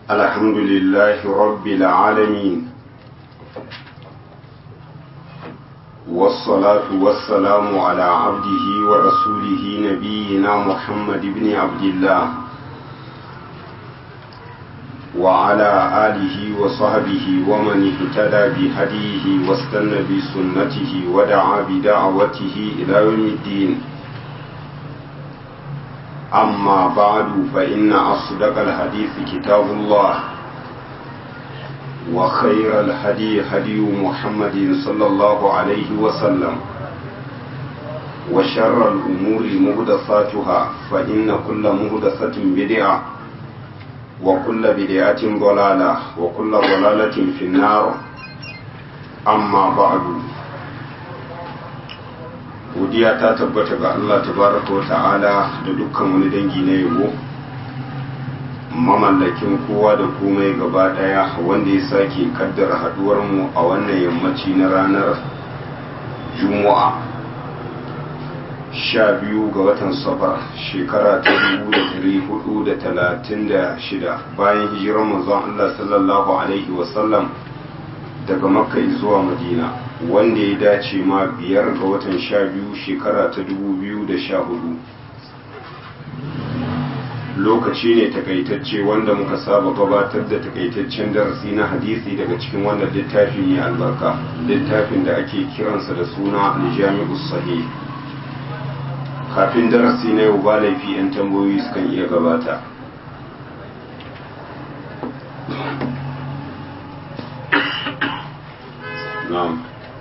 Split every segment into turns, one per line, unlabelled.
الحمد لله رب العالمين والصلاة والسلام على عبده ورسوله نبينا محمد بن عبد الله وعلى آله وصحبه ومن اهتدى بهديه واستنى بسنته ودعا بدعوته إلى يوم الدين أما بعد فإن أصدق الحديث كتاب الله وخير الهدي هدي محمد صلى الله عليه وسلم وشر الأمور مهدثاتها فإن كل مهدثة بدعة وكل بدعة ضلالة وكل ضلالة في النار أما بعد godiya ta tabbata ga Allah tabaraka wa ta'ala da dukkan wani dangi na yabo mamallakin kowa da komai gaba daya wanda ya sake kaddara haduwar mu a wannan yammaci na ranar juma'a sha biyu ga watan safar shekara ta dubu da dari hudu da talatin da shida bayan hijirar manzon Allah sallallahu alaihi wasallam daga makka zuwa madina wanda ya dace ma biyar ga watan sha biyu shekara ta dubu biyu da sha hudu lokaci ne takaitacce wanda muka saba gabatar da takaitaccen darasi na hadisi daga cikin wannan littafi ne albarka littafin da ake kiransa da suna aljami'u sahih kafin darasi na yau ba laifi 'yan tambayoyi sukan iya gabata na'am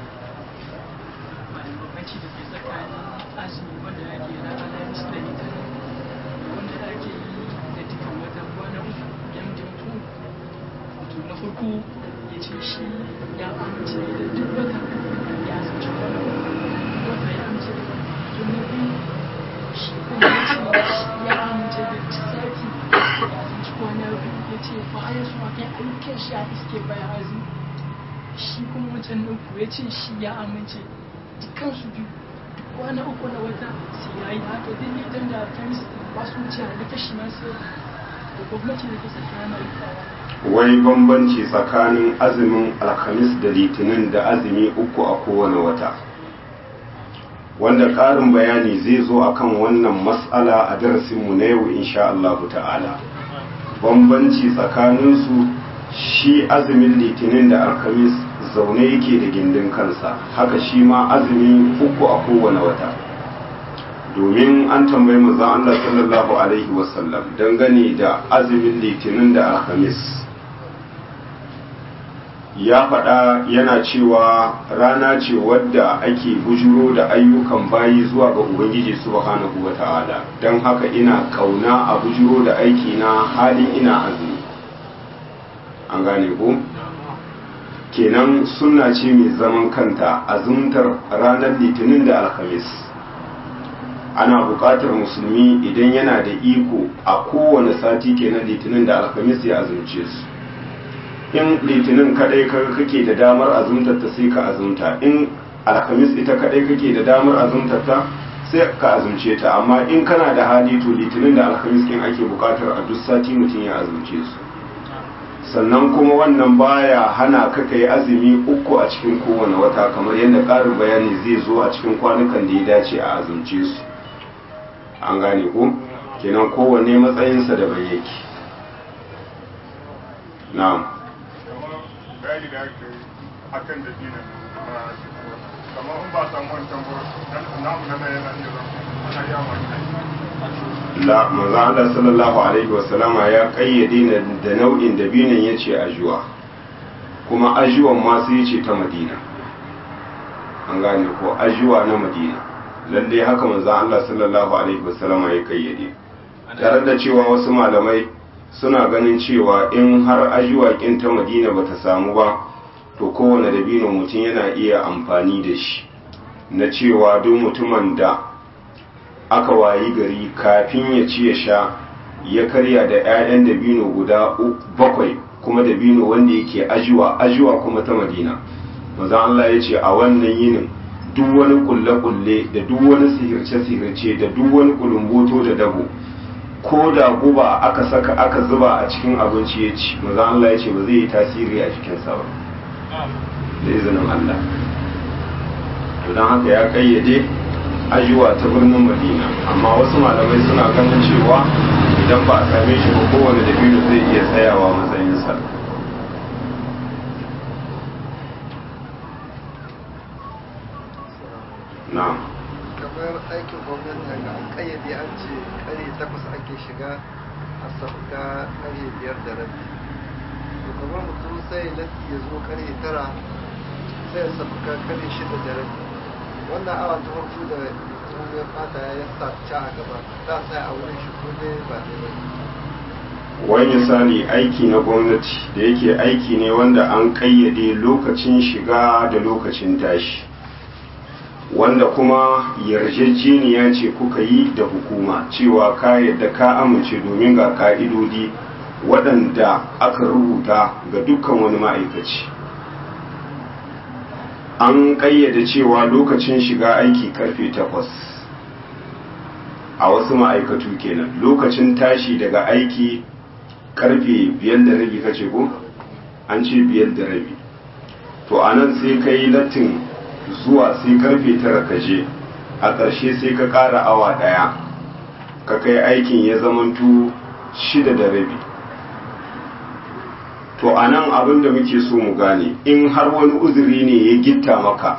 farko ya ce shi ya amince da duk wata ya zaci wani wata ya amince da to na biyu shi kuma ya ce shi ya amince da sati ya zaci kwana biyu ya ce ba a yasu a kai ayyukan shi a iske baya azu shi kuma wancan na uku ya ce shi ya amince dukansu biyu duk kwana uku na wata sai ya yi haka duk litan da alkamis ba su wuce a duka shi masu da gwamnati da ta saki hana rikawa
wai bambanci tsakanin azumin alhamis da litinin da azumi uku a kowane wata wanda ƙarin bayani zai zo akan wannan matsala a darasinmu na yau insha Allah ta'ala bambanci tsakaninsu shi azumin litinin da alhamis zaune yake da gindin kansa haka shi ma azumi uku a kowane wata domin an tambayi manzon Allah sallallahu alaihi wasallam dangane da azumin litinin da alhamis ya faɗa yana cewa rana ce wadda ake bujuro da ayyukan bayi zuwa ga ubangiji subhanahu wa ta'ala don haka ina kauna a bujuro da aiki na halin ina azumi an gane ku kenan sunna ce mai zaman kanta azumtar ranar litinin da alhamis ana buƙatar musulmi idan yana da iko a kowane sati kenan litinin da alhamis ya azumce su in litinin kadai kake da damar azumtar ta sai ka azumta in alhamis ita kadai kake da damar azumtar ta sai ka azumce ta amma in kana da hali to litinin da alhamis kin ake bukatar a duk sati mutum ya azumce su sannan kuma wannan baya hana ka kai azumi uku a cikin kowane wata kamar yadda ƙarin bayani zai zo a cikin kwanukan da ya dace a azumce su an gane ko kenan kowanne matsayinsa daban yake na'am
bayani da ake a kan da dina kamar in ba samu wancan ba namu na yana iya zama ana yi amfani da
la manzo Allah sallallahu alaihi wasallama ya kayyade da nau'in dabinan yace ajuwa kuma ajuwan ma sai yace ta Madina an gane ko ajuwa na Madina lalle haka manzo Allah sallallahu alaihi wasallama ya kayyade tare da cewa wasu malamai suna ganin cewa in har ajiwakin ta madina ba ta samu ba to kowane dabino mutum yana iya amfani da shi na cewa duk mutumin da aka wayi gari kafin ya ci ya sha ya karya da 'ya'yan dabino guda bakwai kuma dabino wanda yake ajiwa ajiwa kuma ta madina maza Allah ya ce a wannan yinin duk wani kulle-kulle da duk wani sihirce-sihirce da duk wani kulumboto da dabo ko da guba aka saka aka zuba a cikin abinci ya ci maza Allah ya ce ba zai yi tasiri a jikinsa ba da izinin Allah to don haka ya kayyade ajiwa ta birnin madina amma wasu malamai suna ganin cewa idan ba a same shi ba kowane dabino zai iya tsayawa matsayinsa na'am
kamar aikin gwamnati ga an kayyade an ce kare takwas ake shiga a sauka kare biyar da rabi to kamar mutum sai latti ya zo kare tara sai ya sauka kare shida da rabi wannan awa ta farko da mutum ya fata ya sa ca a gaba za a tsaya a wurin shi ko dai ba ne ba
wani misali aiki na gwamnati da yake aiki ne wanda an kayyade lokacin shiga da lokacin tashi wanda kuma yarjejeniya ce kuka yi da hukuma cewa ka yadda ka amince domin ga ka'idodi waɗanda aka rubuta ga dukkan wani ma'aikaci an ƙayyade cewa lokacin shiga aiki karfe takwas a wasu ma'aikatu kenan lokacin tashi daga aiki karfe biyar da rabi kace ko an ce biyar da rabi to anan sai ka yi lattin zuwa sai karfe tara ka je a ƙarshe sai ka ƙara awa ɗaya ka kai aikin ya zamantu shida da rabi to a nan abin da muke so mu gane in har wani uzuri ne ya gitta maka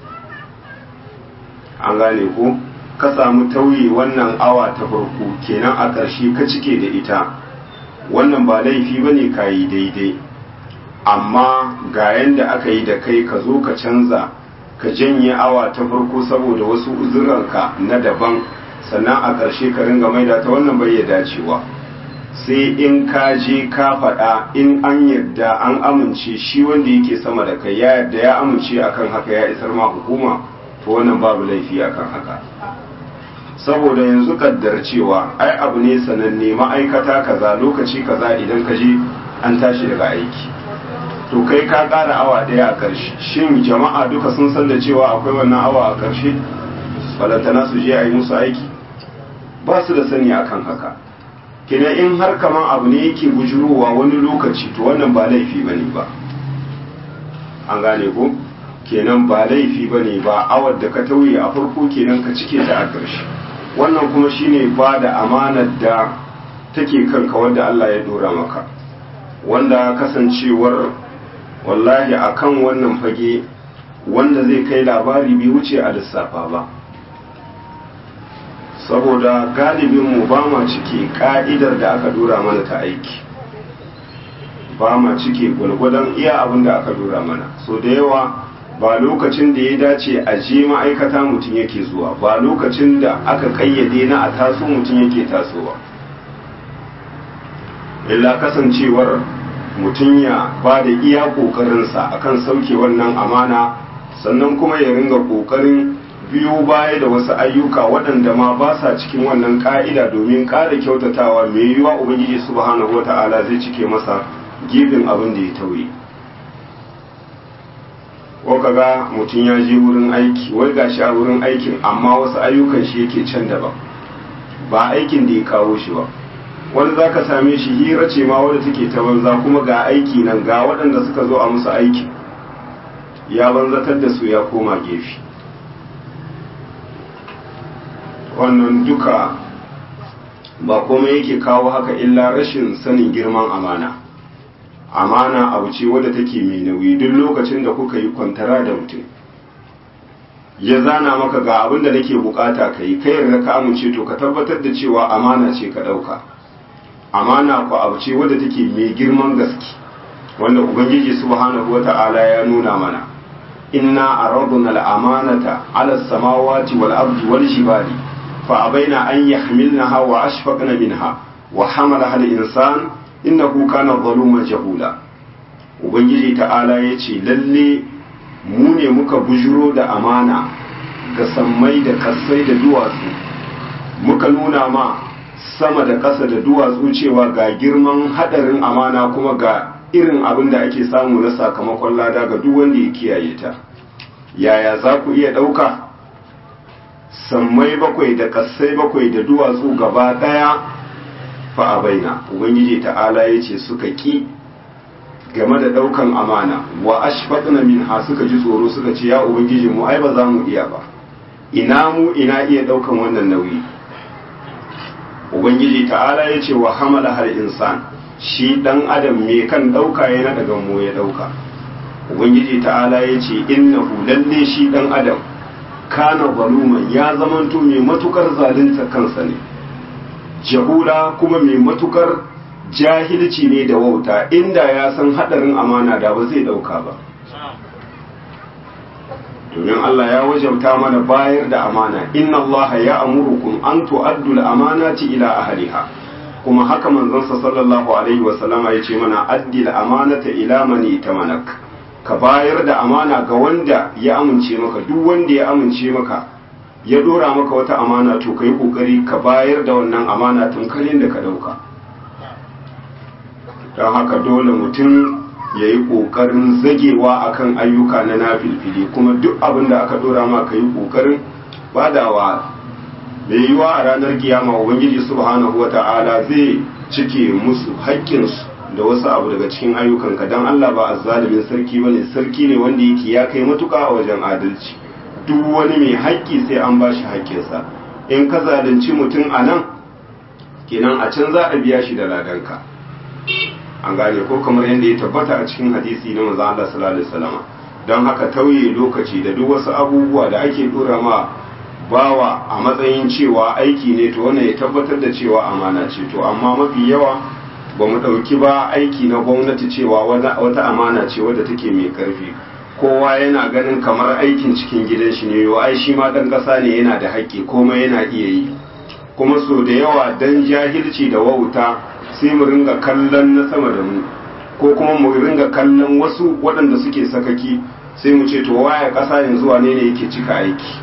an gane ko ka samu tauye wannan awa ta farko kenan a ƙarshe ka cike da ita wannan ba laifi ba ne ka yi daidai amma ga yanda aka yi da kai ka zo ka canza ka janye awa ta farko saboda wasu uzuranka na daban sannan a ƙarshe ka ringa maida ta wannan bai ya dacewa sai in ka je ka faɗa in an yadda an amince shi wanda yake sama da kai ya yadda ya amince akan haka ya isar ma hukuma to wannan babu laifi akan haka saboda yanzu kaddar cewa ai abu ne sananne ma'aikata kaza lokaci kaza idan ka je an tashi daga aiki to kai ka ƙara awa ɗaya a ƙarshe shin jama'a duka sun san da cewa akwai wannan awa a ƙarshe balantana su je a yi musu aiki ba su da sani akan haka kenan in har kaman abu ne yake bujurowa wani lokaci to wannan ba laifi ba ne ba an gane ko kenan ba laifi ba ne ba awar da ka tauye a farko kenan ka cike ta a ƙarshe wannan kuma shine ba da amanar da take kanka wanda Allah ya dora maka wanda kasancewar wallahi akan wannan fage wanda zai kai labari bai wuce a lissafa ba saboda galibinmu ba ma cike ka'idar da aka dora mana ta aiki ba ma cike gwalgwadon iya abin da aka dora mana so da yawa ba lokacin da ya dace a je ma'aikata mutum yake zuwa ba lokacin da aka kayyade na a taso mutum yake tasowa illa kasancewar mutum ya ba da iya ƙoƙarinsa akan sauke wannan amana sannan kuma ya ringa ƙoƙarin biyo baya da wasu ayyuka waɗanda ma ba sa cikin wannan ƙa'ida domin ƙara kyautatawa mai yiwuwa ubangiji subhanahu wata'ala zai cike masa gefen abin da ya tauye ko kaga mutum ya je wurin aiki wai gashi a wurin aikin amma wasu ayyukan shi yake can daban ba aikin da ya kawo shi ba wani za ka same shi hira ce ma wadda take ta banza kuma ga aiki nan ga waɗanda suka zo a musu aiki ya banzatar da su ya koma gefe wannan duka ba komai yake kawo haka illa rashin sanin girman amana amana abu ce wadda take mai nauyi duk lokacin da kuka yi kwantara da mutum ya zana maka ga abin da nake bukata ka yi kai yarda ka amince to ka tabbatar da cewa amana ce ka ɗauka amana ku abu ce wadda take mai girman gaske wanda ubangiji subhanahu wata'ala ya nuna mana inna aradna al-amanata ala samawati wal ardi wal jibali fa abaina an yahmilnaha wa ashfaqna minha wa hamalaha al-insan innahu kana zaluman jahula ubangiji ta'ala yace lalle mu ne muka bujuro da amana ga sammai da kasai da duwatsu muka nuna ma sama da ƙasa da duwatsu cewa ga girman haɗarin amana kuma ga irin abin da ake samu na sakamakon lada ga duk wanda ya kiyaye ta yaya za ku iya ɗauka sammai bakwai da ƙasai bakwai da duwatsu gaba ɗaya fa abaina ubangiji ta'ala yace suka ki game da daukan amana wa ashfaqna minha suka ji tsoro suka ce ya ubangiji mu ai ba za mu iya ba ina mu ina iya daukan wannan nauyi ubangiji ta'ala ya ce wa hamala har insan shi dan adam me kan dauka yana daga mu ya dauka ubangiji ta'ala ya ce innahu lalle shi dan adam kana zaluman ya zamanto mai matukar zalunta kansa ne jahula kuma mai matukar jahilci ne da wauta inda ya san hadarin amana da ba zai dauka ba domin Allah ya wajabta mana bayar da amana inna Allah ya amurukum an tu'addu al-amanati ila ahliha kuma haka manzon sa sallallahu alaihi wa sallama yace mana addi al-amanata ila man itamanak ka bayar da amana ga wanda ya amince maka duk wanda ya amince maka ya dora maka wata amana to kai kokari ka bayar da wannan amana tun karin da ka dauka don haka dole mutum ya yi ƙoƙarin zagewa akan ayyuka na nafilfili kuma duk abin da aka dora ma ka yi ƙoƙarin badawa mai yiwa a ranar kiyama ubangiji subhanahu wa ta'ala zai cike musu haƙƙinsu da wasu abu daga cikin ayyukanka don allah ba a zalimin sarki bane sarki ne wanda yake ya kai matuƙa a wajen adalci duk wani mai haƙƙi sai an ba shi haƙƙinsa in ka zalunci mutum a nan kenan a can za a biya shi da ladanka an gane ko kamar yadda ya tabbata a cikin hadisi na manzo Allah sallallahu alaihi wasallam don haka tauye lokaci da duk wasu abubuwa da ake dora ma bawa a matsayin cewa aiki ne to wannan ya tabbatar da cewa amana ce to amma mafi yawa ba mu ɗauki ba aiki na gwamnati cewa wata amana ce wadda take mai karfi kowa yana ganin kamar aikin cikin gidan shi ne yau ai shi ma ɗan ƙasa ne yana da haƙƙi komai yana iya yi kuma so da yawa dan jahilci da wauta sai mu ringa kallon na sama da mu ko kuma mu ringa kallon wasu waɗanda suke sakaki sai mu ce to waya ƙasa yanzu wane ne yake cika aiki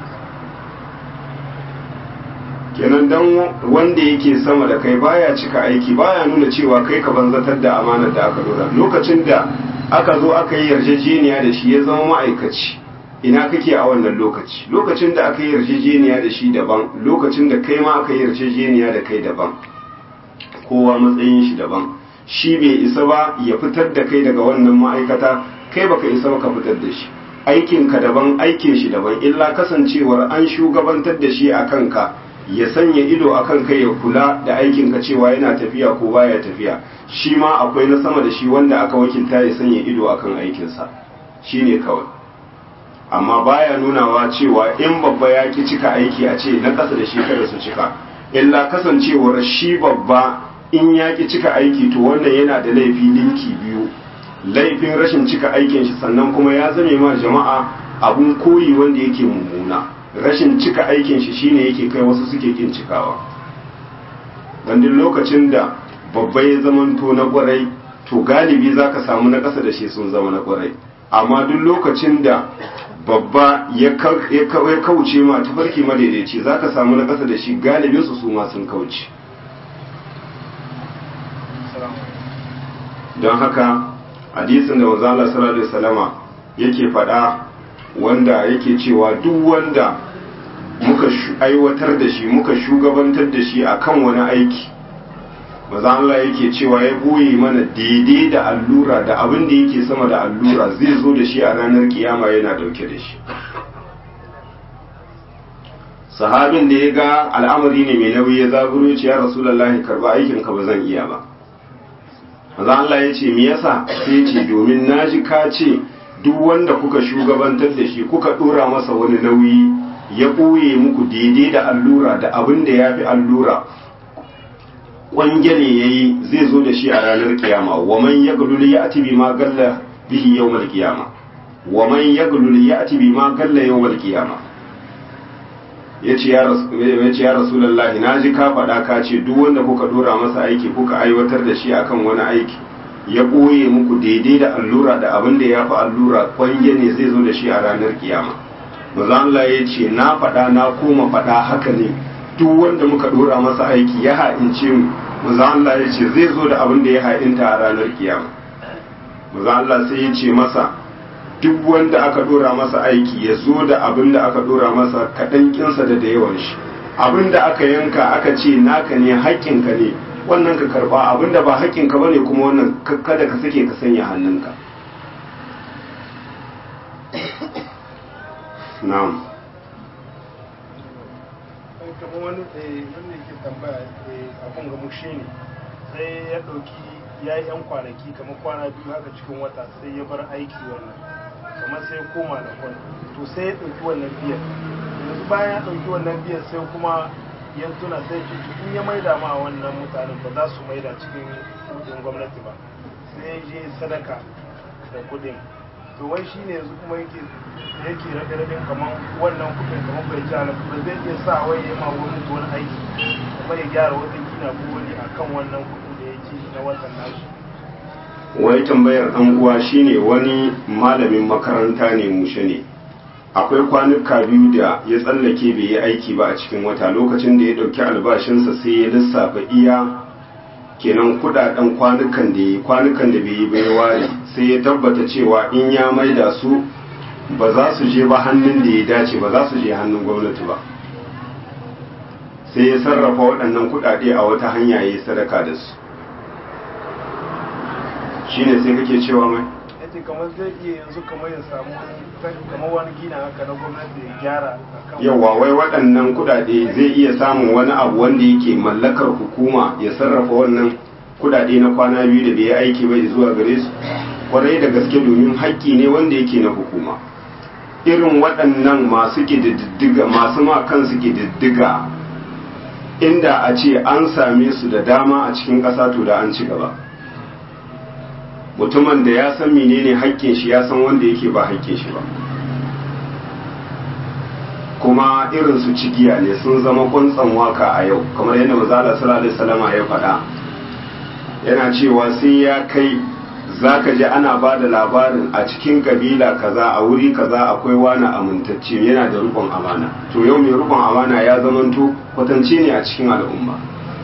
kenan dan wanda yake sama da kai baya cika aiki baya nuna cewa kai ka banzatar da amanar da aka dora lokacin da aka zo aka yi yarjejeniya da shi ya zama ma'aikaci ina kake a wannan lokaci lokacin da aka yi yarjejeniya da shi daban lokacin da kai ma aka yi yarjejeniya da kai daban kowa matsayin shi daban shi bai isa ba ya fitar da kai daga wannan ma'aikata kai baka isa ba ka fitar da shi aikin ka daban aikin shi daban illa kasancewar an shugabantar da shi a kanka ya sanya ido a kanka ya kula da aikin ka cewa yana tafiya ko baya tafiya shi ma akwai na sama da shi wanda aka wakilta ya sanya ido akan aikinsa shine kawai amma baya nunawa cewa in babba ya ki cika aiki a ce na ƙasa da shi kada su cika illa kasancewar shi babba in ya ki cika aiki to wannan yana da laifi linki biyu laifin rashin cika aikin shi sannan kuma ya zame ma jama'a abun koyi wanda yake mummuna rashin cika aikin shi shine yake kai wasu suke kin cikawa dandin lokacin da babba ya zamanto na kwarai to galibi zaka samu na ƙasa da shi sun zama na kwarai amma duk lokacin da babba ya kauce ma tafarki madaidaici za ka samu na ƙasa da shi galibinsu su ma sun kauce don haka hadisin da wazala sallallahu salama yake faɗa wanda yake cewa duk wanda muka aiwatar da shi muka shugabantar da shi akan wani aiki maza Allah yake cewa ya boye mana daidai da allura da abin da yake sama da allura zai zo da shi a ranar kiyama yana dauke da shi sahabin da ya ga al'amari ne mai nauyi ya zaburo ce ya rasulullahi karba aikin ka ba zan iya ba maza Allah ya ce me yasa sai ce domin naji ka ce duk wanda kuka shugabantar da shi kuka dora masa wani nauyi ya boye muku daidai da allura da abin da ya fi allura kwangele ya yi zai zo da shi a ranar kiyama wa man ya gulul ya ati bi ma galla bihi yawmal kiyama wa man ya gulul ya ati bi ma galla yawmal kiyama yace ya yace ya rasulullahi naji ka faɗa ka ce duk wanda kuka dora masa aiki kuka aiwatar da shi akan wani aiki ya ɓoye muku daidai da allura da abin da ya fi allura kwange ne zai zo da shi a ranar kiyama maza Allah ya ce na faɗa na koma faɗa haka ne duk wanda muka dora masa aiki ya ha'ince mu maza Allah ya ce zai zo da abin da ya ha'inta a ranar kiyama maza Allah sai ya ce masa duk wanda aka dora masa aiki ya zo da abin da aka dora masa kaɗan kinsa da da yawan shi abin da aka yanka aka ce naka ne haƙƙinka ne wannan ka karba abinda ba haƙƙinka bane kuma wannan kada ka sake ka sanya hannunka na'am
kamar wani wanda yake tambaya abun ga mushe ne sai ya ɗauki ya yi 'yan kwanaki kamar kwana biyu haka cikin wata sai ya bar aiki wannan kamar sai ya koma da kwan to sai ya ɗauki wannan biyan yanzu bayan ya ɗauki wannan biyan sai kuma ya tuna sai cutu in ya maida ma wannan mutanen ba za su maida cikin kudin gwamnati ba sai ya je sadaka da kudin to wai shi ne yanzu kuma yake yake rabe rabin kamar wannan kudin kamar bai ji ala ba zai iya sa wai ya ma wani wani aiki kamar ya gyara wata gina ko wani akan wannan kudin da ya ci na watan nashi
wai tambayar ɗan uwa shine wani malamin makaranta ne mushe ne akwai kwanuka biyu da ya tsallake bai yi aiki ba a cikin wata lokacin da ya ɗauki albashinsa sai ya lissafa iya kenan kudaden kwanukan da ya kwanukan da bai yi bai ware sai ya tabbata cewa in ya maida su ba za su je ba hannun da ya dace ba za su je hannun gwamnati ba sai ya sarrafa waɗannan kudade a wata hanya ya yi sadaka da su shine sai kake cewa mai
yace kamar zai iya yanzu kamar ya samu kamar wani gina haka na gwamnati ya gyara akan
yawa wai waɗannan kudade zai iya samun wani abu wanda yake mallakar hukuma ya sarrafa wannan kudade na kwana biyu da bai yi aiki bai zuwa gare su kwarai da gaske domin haƙƙi ne wanda yake na hukuma irin waɗannan masu ƙididdiga masu ma kansu ƙididdiga inda a ce an same su da dama a cikin ƙasa to da an ci gaba mutumin da ya san menene haƙƙin shi ya san wanda yake ba haƙƙin shi ba kuma irin su cigiya ne sun zama kuntsan waka a yau kamar yadda mazala sallallahu alaihi wasallama ya faɗa yana cewa sai ya kai zaka ji ana ba da labarin a cikin kabila kaza a wuri kaza akwai wani amintacce yana da rukun amana to yau mai rukun amana ya zamanto kwatance ne a cikin al'umma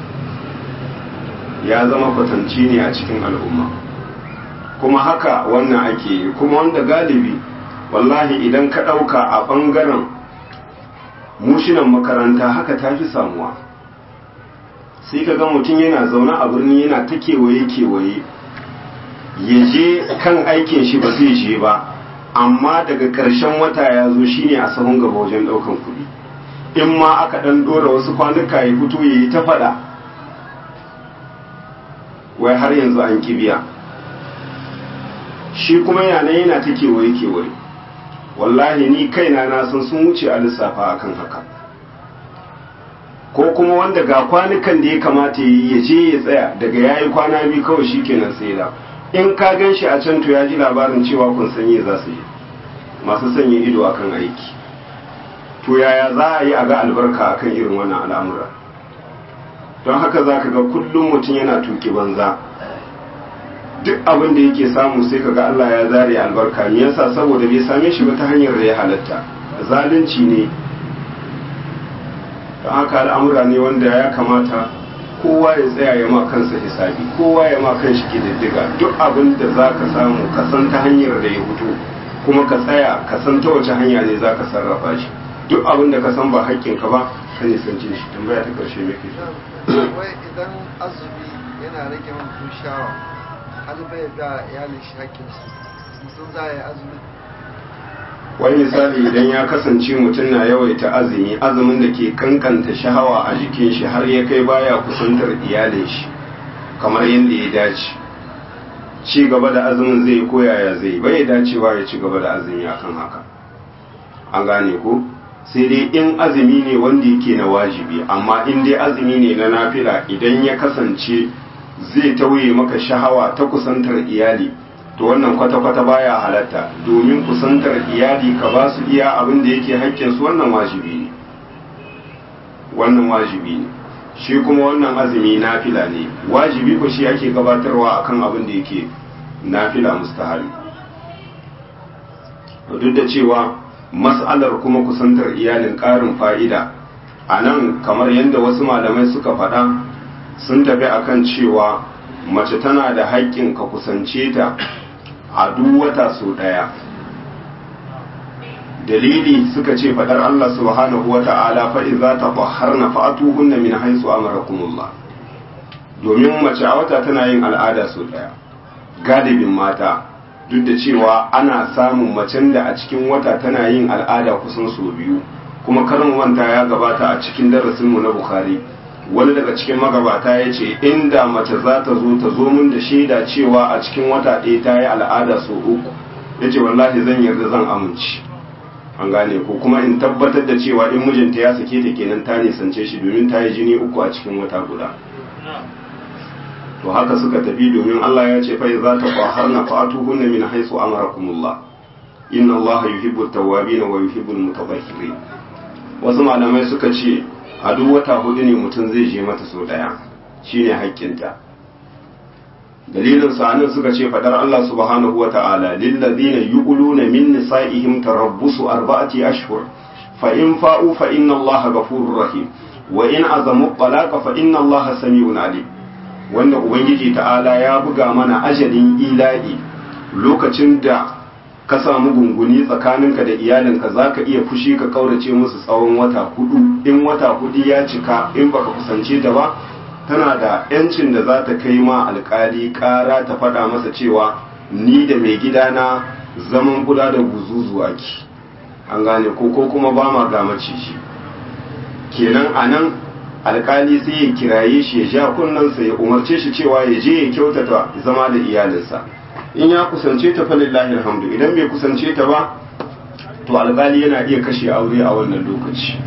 ya zama kwatance ne a cikin al'umma kuma haka wannan ake yi kuma wanda galibi wallahi idan ka ɗauka a ɓangaren mushinan makaranta haka ta fi samuwa sai ka ga mutum yana zaune a birni yana ta kewaye-kewaye ya je kan aikin shi ba zai je ba amma daga ƙarshen wata ya zo shine a sahun gaba wajen ɗaukan kuɗi in ma aka ɗan ɗora wasu kwanuka ya fito ya yi ta faɗa wai har yanzu an kibiya shi kuma yana yana ta kewaye-kewaye wallahi ni kaina na san sun wuce a lissafa akan haka ko kuma wanda ga kwanukan da ya kamata ya je ya tsaya daga yayi kwana biyu kawai shi kenan sai da in ka gan shi a can to ya ji labarin cewa kun sanye za su yi masu sanya ido akan aiki to yaya za a yi a ga albarka akan irin wannan al'amura don haka za ka ga kullum mutum yana tuki banza duk abin da yake samu sai ka ga Allah ya zare albarka me yasa saboda bai same shi ba ta hanyar da ya halatta zalunci ne don haka al'amura ne wanda ya kamata kowa ya tsaya ya ma kansa hisabi kowa ya ma kanshi kididdiga duk abin da za ka samu ka san ta hanyar da ya fito kuma ka tsaya ka san ta wace hanya ne za ka sarrafa shi duk abin da ka san ba haƙƙinka ba ka nisanci shi tambaya ta ƙarshe mai ke
wai idan azumi yana rage mutum shawa har bai ga iyalin shi hakkinsu mutum za a yi azumi
wani misali idan ya kasance mutum na yawaita azumi azumin da ke kankanta shahawa a jikin shi har ya kai baya kusantar iyalin shi kamar yadda ya dace ci gaba da azumin zai koyaya zai bai dacewa ya ci gaba da azumi akan haka an gane ko sai dai in azumi ne wanda yake na wajibi amma in dai azumi ne na nafila idan ya kasance zai tauye maka shahawa ta kusantar iyali to wannan kwata-kwata baya halatta domin kusantar iyali ka ba su iya abin da yake haƙƙinsu wannan wajibi ne wannan wajibi ne shi kuma wannan azumi nafila ne wajibi ko shi ake gabatarwa akan abin da yake nafila mustahabi duk da cewa mas'alar kuma kusantar iyalin ƙarin fa'ida a nan kamar yadda wasu malamai suka faɗa sun tafi akan cewa mace tana da haƙƙin ka kusance ta a duk wata sau ɗaya dalili suka ce faɗar Allah subhanahu wa ta'ala faɗi za ta ƙwaharna fa'atuhunna min haisu amarakumullah domin mace a wata tana yin al'ada sau ɗaya galibin mata duk da cewa ana samun macen da a cikin wata tana yin al'ada kusan sau biyu kuma karin wanta ya gabata a cikin darasinmu na bukhari wani daga cikin magabata ya ce inda mace za ta zo ta zo min da shaida cewa a cikin wata ɗaya ta yi al'ada sau uku ya ce wallahi zan yarda zan amince an gane ko kuma in tabbatar da cewa in mijinta ya sake ta kenan ta nisance shi domin ta yi jini uku a cikin wata guda to haka suka tafi domin Allah ya ce fa za ta qaharna fa'atuhunna min haythu amarakumullah inna Allah yuhibbu at-tawwabin wa yuhibbu al-mutatahhirin wasu malamai suka ce a duk wata hudu ne mutum zai je mata so daya shine haƙƙinta dalilin sa'anin suka ce fadar Allah subhanahu wata'ala lillazina yuquluna min nisa'ihim tarabbusu arba'ati ashhur fa in fa'u fa inna Allah ghafurur rahim wa in azamu talaqa fa inna Allah sami'un alim wanda ubangiji ta'ala ya buga mana ajalin ila'i lokacin da ka samu gunguni tsakaninka da iyalinka za ka iya fushi ka kaurace musu tsawon wata hudu in wata hudu ya cika in baka kusance ta ba tana da yancin da za ta kai ma alkali kara ta faɗa masa cewa ni da mai gidana zaman kula da guzuzu ake an gane ko ko kuma ba ma ga maciji kenan a nan alkali sai ya kiraye shi ya ja kunnensa ya umarce shi cewa ya je ya kyautata zama da iyalinsa in ya kusance ta falillahi alhamdu idan bai kusance ta ba to alkali yana iya kashe aure a wannan lokaci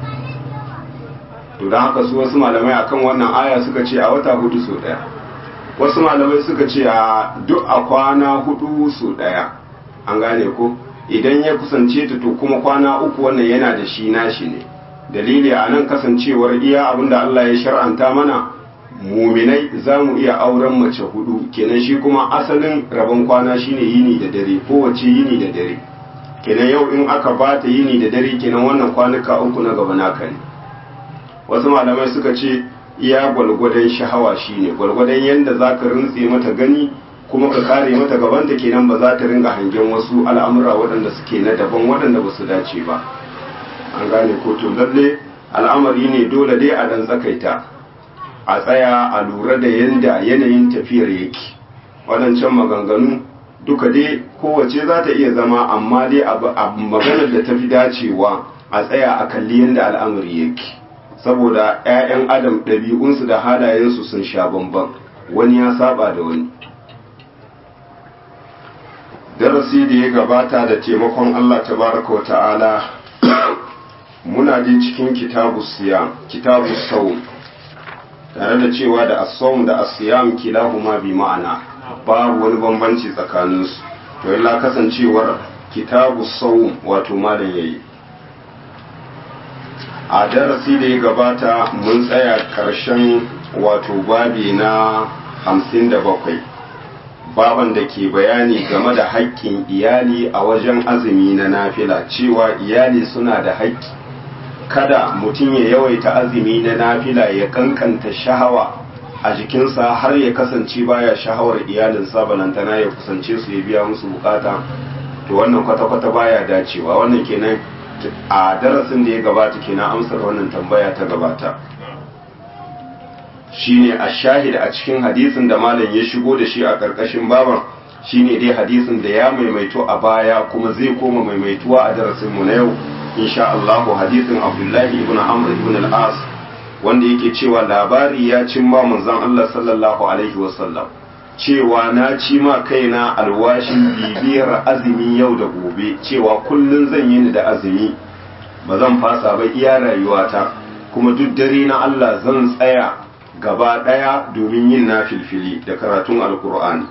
to don haka su wasu malamai akan wannan aya suka ce a wata hudu so daya wasu malamai suka ce a duk a kwana hudu so daya an gane ko idan ya kusance ta to kuma kwana uku wannan yana da shi nashi ne dalili a nan kasancewar iya abinda Allah ya shar'anta mana muminai za mu iya auren mace hudu kenan shi kuma asalin rabon kwana shine yini da dare kowace yini da dare kenan yau in aka bata yini da dare kenan wannan kwanuka uku na gaba naka ne wasu malamai suka ce iya gwalgwadon shahawa shine gwalgwadon yadda za ka rintse mata gani kuma ka kare mata gabanta kenan ba za ta ringa hangen wasu al'amura waɗanda suke na daban waɗanda ba su dace ba an gane ko to lalle al'amari ne dole dai a dan tsakaita a tsaya a lura da yanda yanayin tafiyar yake waɗancan maganganu duka dai kowace za ta iya zama amma dai a maganar da ta fi dacewa a tsaya a kalli yanda al'amari yake saboda 'ya'yan adam ɗabi'unsu da halayensu sun sha bamban wani ya saba da wani darasi da ya gabata da taimakon allah tabaraka wa ta'ala muna je cikin kitabu siyam kitabu saum tare da cewa da as-sawm da as-siyam kilahuma bi ma'ana babu wani bambanci tsakaninsu to illa kasancewar kitabu saum wato malam yayi a darasi da ya gabata mun tsaya karshen wato babi na hamsin da bakwai baban da ke bayani game da haƙƙin iyali a wajen azumi na nafila cewa iyali suna da haƙƙi kada mutum ya yawaita azumi na nafila ya kankanta shahawa a jikinsa har ya kasance baya shahawar iyalinsa balantana ya kusance su ya biya musu bukata to wannan kwata-kwata baya dacewa wannan kenan a darasin da ya gabata kenan amsar wannan tambaya ta gabata shine a shahid a cikin hadisin da malam ya shigo da shi a karkashin baban shine dai hadisin da ya maimaito a baya kuma zai koma maimaituwa a darasin mu na yau insha Allah hadisin Abdullahi ibn Amr ibn al-As wanda yake cewa labari ya cin ba manzon Allah sallallahu alaihi wasallam cewa na ci ma kaina alwashin bibiyar azumi yau da gobe cewa kullun zan yi ni da azumi ba zan fasa ba iya rayuwata kuma duk dare na Allah zan tsaya gaba daya domin yin nafilfili da karatun alkur'ani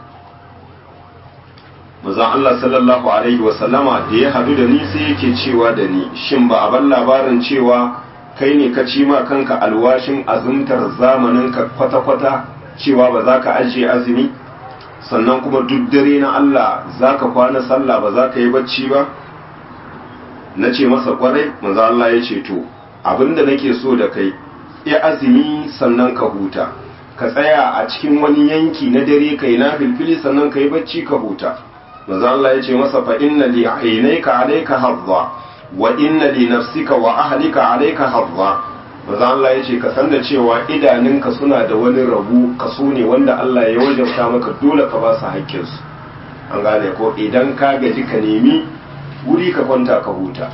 manzon Allah sallallahu alaihi wasallama da ya hadu da ni sai yake cewa da ni shin ba a ban labarin cewa kai ne ka ci ma kanka alwashin azumtar zamanin ka kwata-kwata cewa ba za ka ajiye azumi sannan kuma duk dare na Allah za ka kwana sallah ba za ka yi bacci ba na ce masa kwarai manzo Allah ya ce to abinda nake so da kai ya azumi sannan ka huta ka tsaya a cikin wani yanki na dare kai na filfili sannan ka yi bacci ka huta manzo Allah ya ce masa fa inna li aynayka alayka hadza wa inna li nafsika wa ahlika alayka hadza maza Allah ya ce ka san da cewa idanunka suna da wani rabu kaso ne wanda Allah ya wajabta maka dole ka ba su haƙƙinsu an gane ko idan ka gaji ka nemi wuri ka kwanta ka huta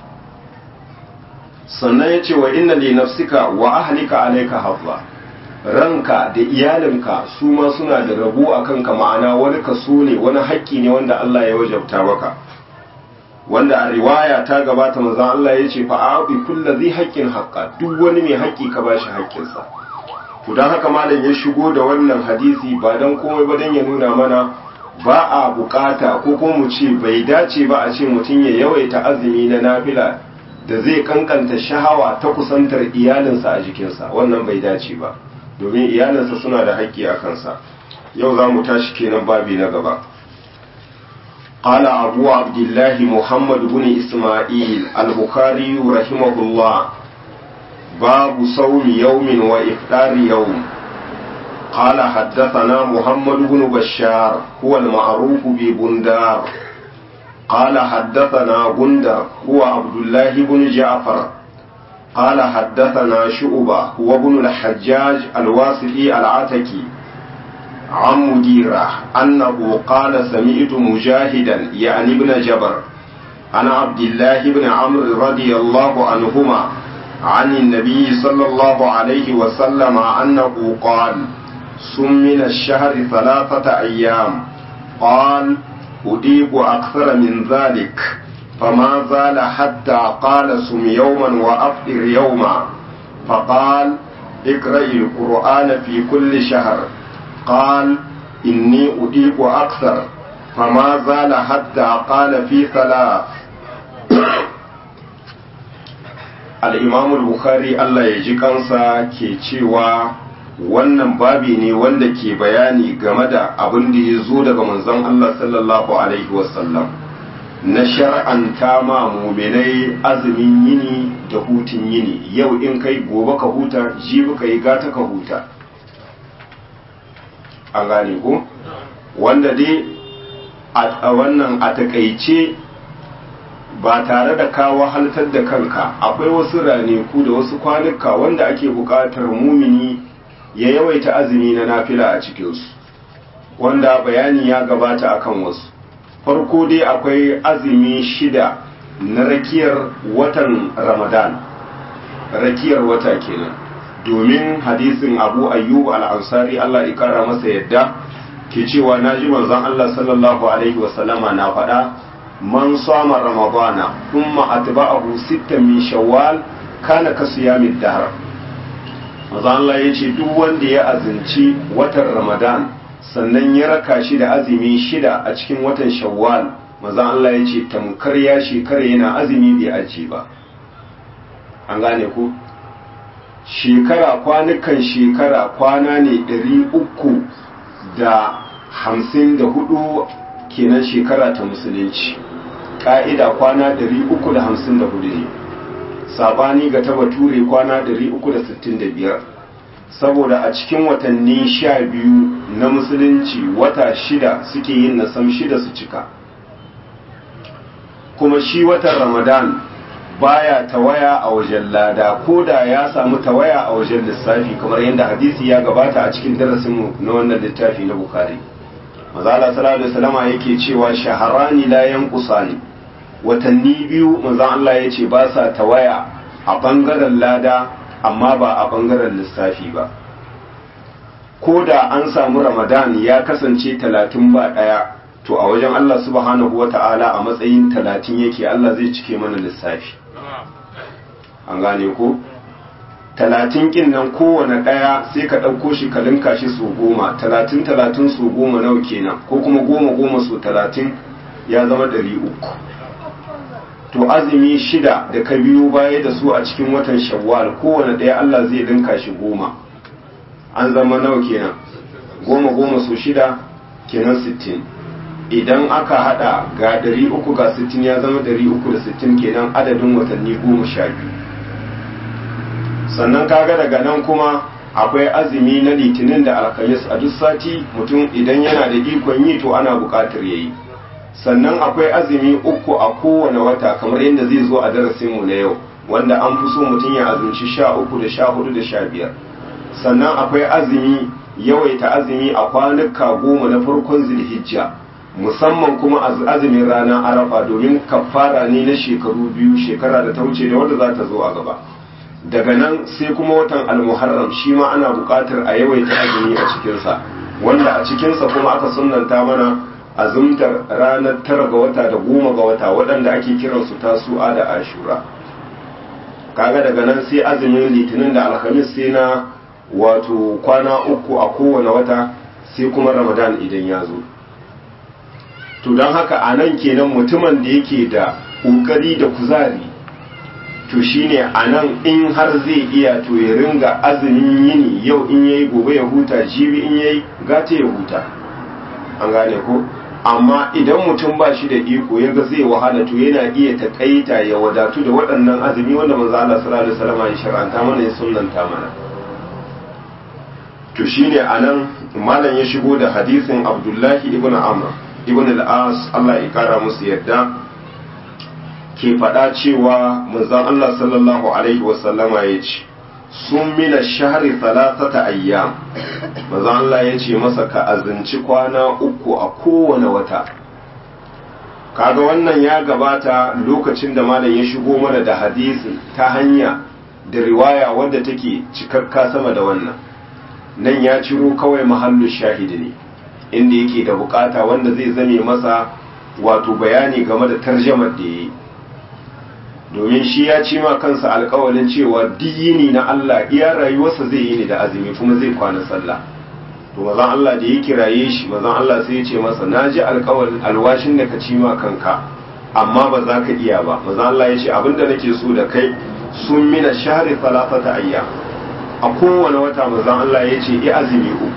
sannan ya ce wa inna li nafsika wa ahlika alayka hafza ranka da iyalinka su ma suna da rabo a kanka ma'ana wani kaso ne wani haƙƙi ne wanda Allah ya wajabta maka wanda a riwaya ta gabata manzon Allah ya ce fa'abi kullu zai haƙƙin haƙƙa duk wani mai haƙƙi ka bashi haƙƙinsa to dan haka malam ya shigo da wannan hadisi ba dan komai ba dan ya nuna mana ba a bukata ko kuma mu ce bai dace ba a ce mutum ya yawaita azumi na nafila da zai kankanta shahawa ta kusantar iyalinsa a jikinsa wannan bai dace ba domin iyalinsa suna da haƙƙi a kansa yau za mu tashi kenan babi na gaba قال أبو عبد الله محمد بن إسماعيل البخاري رحمه الله باب صوم يوم وإفطار يوم قال حدثنا محمد بن بشار هو المعروف ببندار قال حدثنا بندر هو عبد الله بن جعفر قال حدثنا شعبة هو ابن الحجاج الواسطي العتكي عن مديرة أنه قال سمعت مجاهدا يعني ابن جبر عن عبد الله بن عمرو رضي الله عنهما عن النبي صلى الله عليه وسلم أنه قال سم من الشهر ثلاثة أيام قال أديب أكثر من ذلك فما زال حتى قال سم يوما وأفطر يوما فقال اقرأ القرآن في كل شهر قال إني أديب أكثر فما زال حتى قال في ثلاث الإمام البخاري الله يجيكنسا كي cewa wannan babi ne wanda ke bayani game da abin da ya zo daga manzon Allah sallallahu alaihi wasallam na shar'anta ma muminai azumin yini da hutun yini yau in kai gobe ka huta jibi ka yi gata ka huta an gane ko wanda dai a wannan a takaice ba tare da ka wahaltar da kanka akwai wasu raneku da wasu kwanuka wanda ake buƙatar mumini ya yawaita azumi na nafila a cikinsu wanda bayani ya gabata akan wasu farko dai akwai azumi shida na rakiyar watan ramadan rakiyar wata kenan domin hadisin abu ayyub al-ansari Allah ya kara masa yadda ke cewa na ji manzon Allah sallallahu alaihi wasallama na faɗa man sama ramadana thumma atba'ahu sittan min shawwal kana ka siyamid dahr manzon Allah ya ce duk wanda ya azinci watan ramadan sannan ya raka shi da azumi shida a cikin watan shawwal manzon Allah ya ce tamkar ya shekara yana azumi bai aji ba an gane ku shekara kwanukan shekara kwana ne ɗari uku da hamsin da hudu kenan shekara ta musulunci ƙa'ida kwana ɗari uku da hamsin da hudu ne sabani ga ta bature kwana ɗari uku da sittin da biyar saboda a cikin watanni sha biyu na musulunci wata shida suke yin nasam shida su cika kuma shi watan ramadan baya tawaya a wajen lada ko da ya samu tawaya a wajen lissafi kamar yadda hadisi ya gabata a cikin darasinmu na wannan littafi na bukari mazala sallallahu alaihi wasallama yake cewa shaharani la yanqusani watanni biyu manzon Allah ya ce ba sa tawaya a bangaren lada amma ba a bangaren lissafi ba ko da an samu ramadan ya kasance talatin ba ɗaya to a wajen Allah subhanahu wa ta'ala a matsayin talatin yake Allah zai cike mana lissafi an gane ko talatin kin nan kowane ɗaya sai ka ɗauko shi ka linka shi su goma talatin talatin su goma nawa kenan ko kuma goma goma su talatin ya zama ɗari uku to azumi shida da ka biyo baya da su a cikin watan shawwal kowane ɗaya Allah zai linka shi goma an zama nawa kenan goma goma su shida kenan sittin idan aka hada ga ɗari uku ga sittin ya zama ɗari uku da sittin kenan adadin watanni goma sha biyu sannan kaga daga nan kuma akwai azumi na litinin da alkamis a duk sati mutum idan yana da ikon yi to ana buƙatar yayi sannan akwai azumi uku a kowane wata kamar yadda zai zo a darasinmu na yau wanda an fi so mutum ya azumci sha uku da sha hudu da sha biyar sannan akwai azumi yawaita azumi a kwanuka goma na farkon zilhijja musamman kuma azumin rana arafa domin kafara ne na shekaru biyu shekara da ta wuce da wanda za ta zo a gaba daga nan sai kuma watan almuharram shi ma ana buƙatar a yawaita azumi a cikinsa wanda a cikinsa kuma aka sunanta mana azumtar ranar tara ga wata da goma ga wata waɗanda ake kiransu tasu'a da ashura kaga daga nan sai azumin litinin da alhamis sai na wato kwana uku a kowane wata sai kuma ramadan idan ya zo to don haka a nan kenan mutumin da yake da ƙoƙari da kuzari to shine a nan in har zai iya to ya ringa azumin yini yau in yayi gobe ya huta jibi in yayi gata ya huta an gane ko amma idan mutum ba shi da iko ya ga zai wahala to yana iya takaita ya wadatu da waɗannan azumi wanda manzo Allah sallallahu alaihi wasallam ya shar'anta mana ya sunnanta mana to shine anan malam ya shigo da hadisin Abdullahi ibn Amr ibn al-As Allah ya kara musu yadda ke faɗa cewa manzon Allah sallallahu alaihi wasallama ya ce sun mina shahari talatata ayyam manzon Allah ya ce masa ka azinci kwana uku a kowane wata kaga wannan ya gabata lokacin da malam ya shigo mana da hadisi ta hanya da riwaya wadda take cikakka sama da wannan nan ya ciro kawai mahallu shahidi ne inda yake da bukata wanda zai zame masa wato bayani game da tarjamar da ya yi domin shi ya ci ma kansa alkawalin cewa diyini na Allah iya rayuwarsa zai yi ne da azumi kuma zai kwana sallah to mazan Allah da ya kiraye shi mazan Allah sai ya ce masa na ji alkawalin alwashin da ka ci ma kanka amma ba za ka iya ba mazan Allah ya ce abinda nake so da kai sun mina shahri talafata ayya a kowane wata mazan Allah ya ce i azumi uku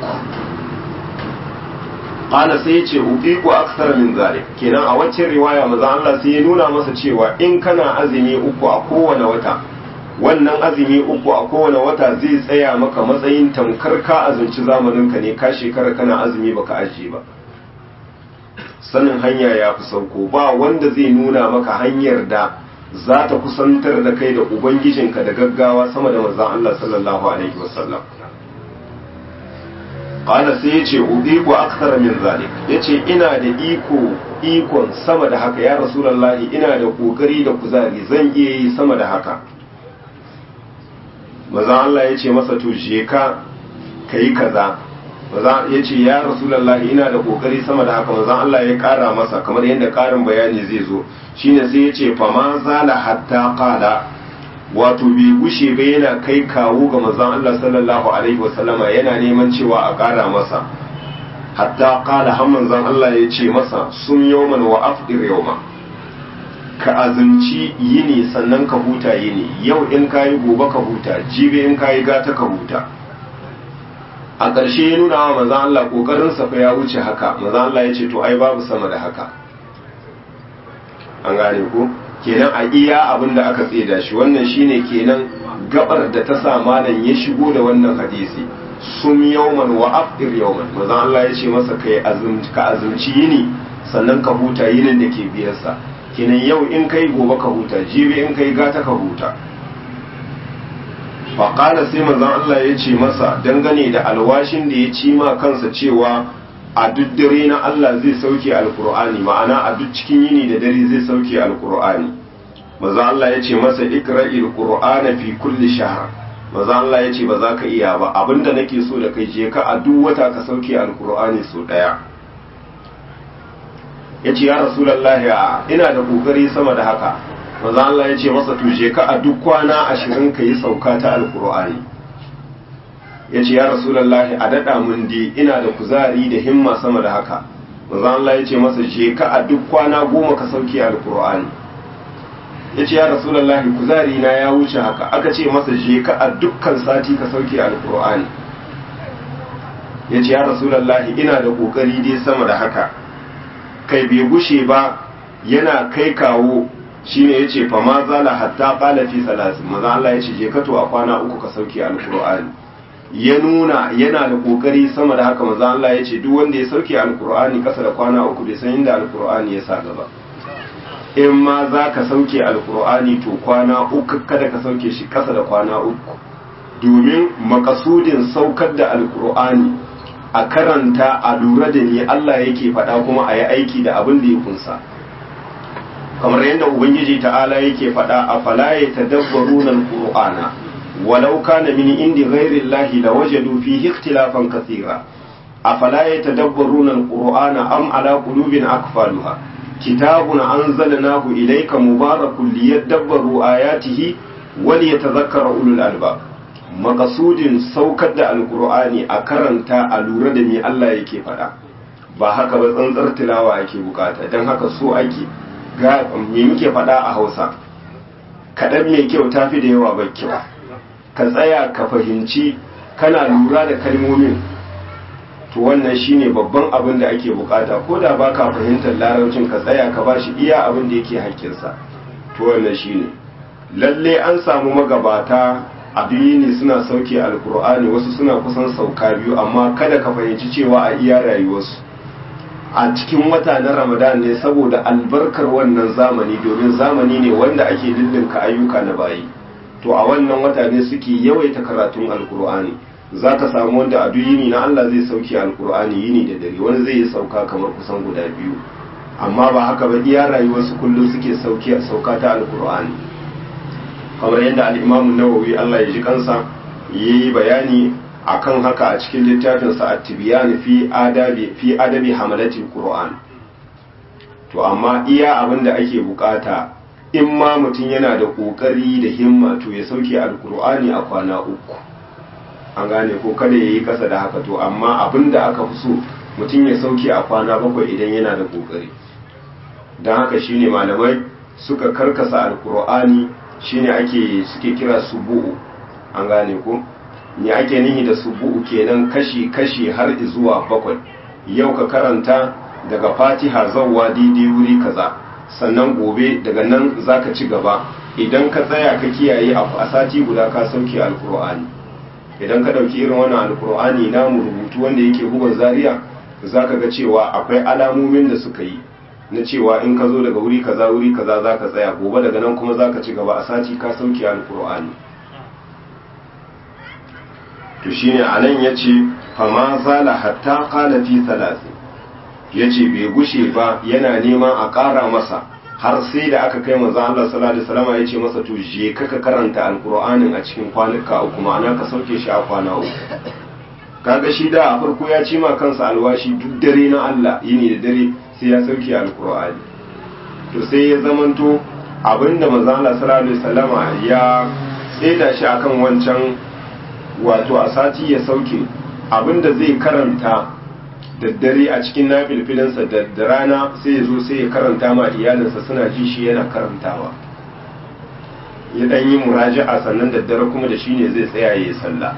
qala sai yace uqiqu akthar min zalik kenan a wacce riwaya maza Allah sai ya nuna masa cewa in kana azumi uku a kowane wata wannan azumi uku a kowane wata zai tsaya maka matsayin tamkar ka azumci zamanin ka ne ka shekara kana azumi baka ajiye ba sanin hanya ya fi sauko ba wanda zai nuna maka hanyar da za ta kusantar da kai da ubangijinka da gaggawa sama da manzon Allah sallallahu alaihi wasallam qala sai yace udiku akthara min zalik yace ina da iko ikon sama da haka ya rasulullahi ina da kokari da kuzari zan iya yi sama da haka maza Allah yace masa to je ka kai kaza maza yace ya rasulullahi ina da kokari sama da haka maza Allah ya kara masa kamar yadda karin bayani zai zo shine sai yace fa ma zala hatta qala wato bai gushe ba yana kai kawo ga manzon Allah sallallahu alaihi wasallama yana neman cewa a ƙara masa hatta qala har manzon Allah ya ce masa sun yawman wa afdir yawma ka azumci yini sannan ka huta yini yau in kayi gobe ka huta jibi in kayi gata ka huta a ƙarshe ya nuna wa manzon Allah kokarin sa fa ya wuce haka manzon Allah ya ce to ai babu sama da haka an gane ko kenan a iya abin da aka tseda shi wannan shine kenan gabar da ta sa malam ya shigo da wannan hadisi sum yawman wa afdir yawman manzon Allah ya ce masa kai azumci ka azumci yini sannan ka huta yinin da ke biyarsa kenan yau in kai gobe ka huta jibi in kai gata ka huta faƙala sai manzon Allah ya ce masa dangane da alwashin da ya ci ma kansa cewa a duk dare na Allah zai sauke alkur'ani ma'ana a duk cikin yini da dare zai sauke alkur'ani maza Allah ya ce masa ikra'il qur'ana fi kulli shahr maza Allah ya ce ba za ka iya ba abinda nake so da kai je ka a duk wata ka sauke alkur'ani so daya ya ce ya rasulullahi a ina da kokari sama da haka maza Allah ya ce masa to je ka a duk kwana ashirin ka yi sauka ta alkur'ani ya ce ya rasulallahi a daɗa mun di ina da kuzari da himma sama da haka manzo Allah ya ce masa je ka a duk kwana goma ka sauke alkur'ani ya ce ya rasulallahi kuzari na ya wuce haka aka ce masa je ka a dukkan sati ka sauke alkur'ani ya ce ya rasulallahi ina da kokari dai sama da haka kai bai gushe ba yana kai kawo shine yace fa ma zala hatta qala fi salasin manzo Allah ya ce je ka to a kwana uku ka sauke alkur'ani ya nuna yana da kokari sama da haka maza Allah ya ce duk wanda ya sauke alkur'ani kasa da kwana uku bai san inda alkur'ani ya sa gaba in ma za ka sauke alkur'ani to kwana uku kada ka sauke shi ƙasa da kwana uku domin makasudin saukar da alkur'ani a karanta a lura da ni Allah yake faɗa kuma a yi aiki da abin da ya kunsa kamar yadda ubangiji ta'ala yake faɗa a falaye ta dabbaru nan ƙur'ana walau kana min indi ghairi llahi la wajadu fihi ikhtilafan kathira a falaye ta dabbaru nan ƙur'ana am ala qulubin akfaluha kitabun anzalnahu ilayka mubarakun liyadabbaru ayatihi wa liyatadhakkara ulul albab makasudin saukar da alkur'ani a karanta a lura da me Allah yake faɗa ba haka ba tsantsar tilawa ake bukata don haka so ake ga me muke faɗa a hausa kaɗan mai kyau ta fi da yawa ba kyau ka tsaya ka fahimci kana lura da kalmomin to wannan shine babban abin da ake bukata ko da ba ka fahimtar larabcin ka tsaya ka ba shi iya abin da yake hakkinsa to wannan shine lalle an samu magabata abiyi ne suna sauke alkur'ani wasu suna kusan sauka biyu amma kada ka fahimci cewa a iya rayuwarsu a cikin wata na ramadan ne saboda albarkar wannan zamani domin zamani ne wanda ake lullunka ayyuka na bayi to a wannan wata ne suke yawaita karatun alkur'ani za ka samu wanda a duk yini na allah zai sauke alkur'ani yini da dare wani zai yi sauka kamar kusan guda biyu amma ba haka ba iya rayuwarsu kullum suke sauka ta alkur'ani kamar yadda al'imamun nawawi Allah ya ji kansa ya yi bayani a kan haka a cikin littafinsa a tibiyan fi adabi hamalatin ƙura'an to amma iya abin da ake bukata in ma mutum yana da ƙoƙari da himma to ya sauke alƙur'ani a kwana uku an gane ko kada ya yi ƙasa da haka to amma abin da aka fi so mutum ya sauke a kwana bakwai idan yana da ƙoƙari don haka shine malamai suka karkasa alƙur'ani shine ake suke kira subu'u an gane ko me ake nihi da subu'u kenan kashi kashi har zuwa bakwai yau ka karanta daga fatiha zawwa daidai wuri kaza sannan gobe daga nan zaka ci gaba idan ka tsaya ka kiyaye a sati guda ka sauke alkur'ani idan ka dauki irin wannan alkur'ani namu rubutu wanda yake bugun zaria zaka ga cewa akwai alamomin da suka yi na cewa in ka zo daga wuri kaza wuri kaza za ka tsaya gobe daga nan kuma za ka ci gaba a sati ka sauke alkur'ani to shine a nan ya ce fama zala hatta kala fi talati ya ce bai gushe ba yana neman a ƙara masa har sai da aka kai maza Allah sallallahu alaihi wasallam ya ce masa to je ka ka karanta alkur'anin a cikin kwanuka uku ma'ana ka sauke shi a kwana uku kaga shi da a farko ya ci ma kansa alwashi duk dare na Allah yini da dare sai ya sauke alkur'ani to sai ya zamanto abinda manzo Allah sallallahu alaihi wasallama ya tseda shi akan wancan wato a sati ya sauke abinda zai karanta da dare a cikin nafilfilinsa da rana sai ya zo sai ya karanta ma iyalinsa suna ji shi yana karantawa ya dan yi muraja'a sannan da dare kuma da shine zai tsaya ya yi sallah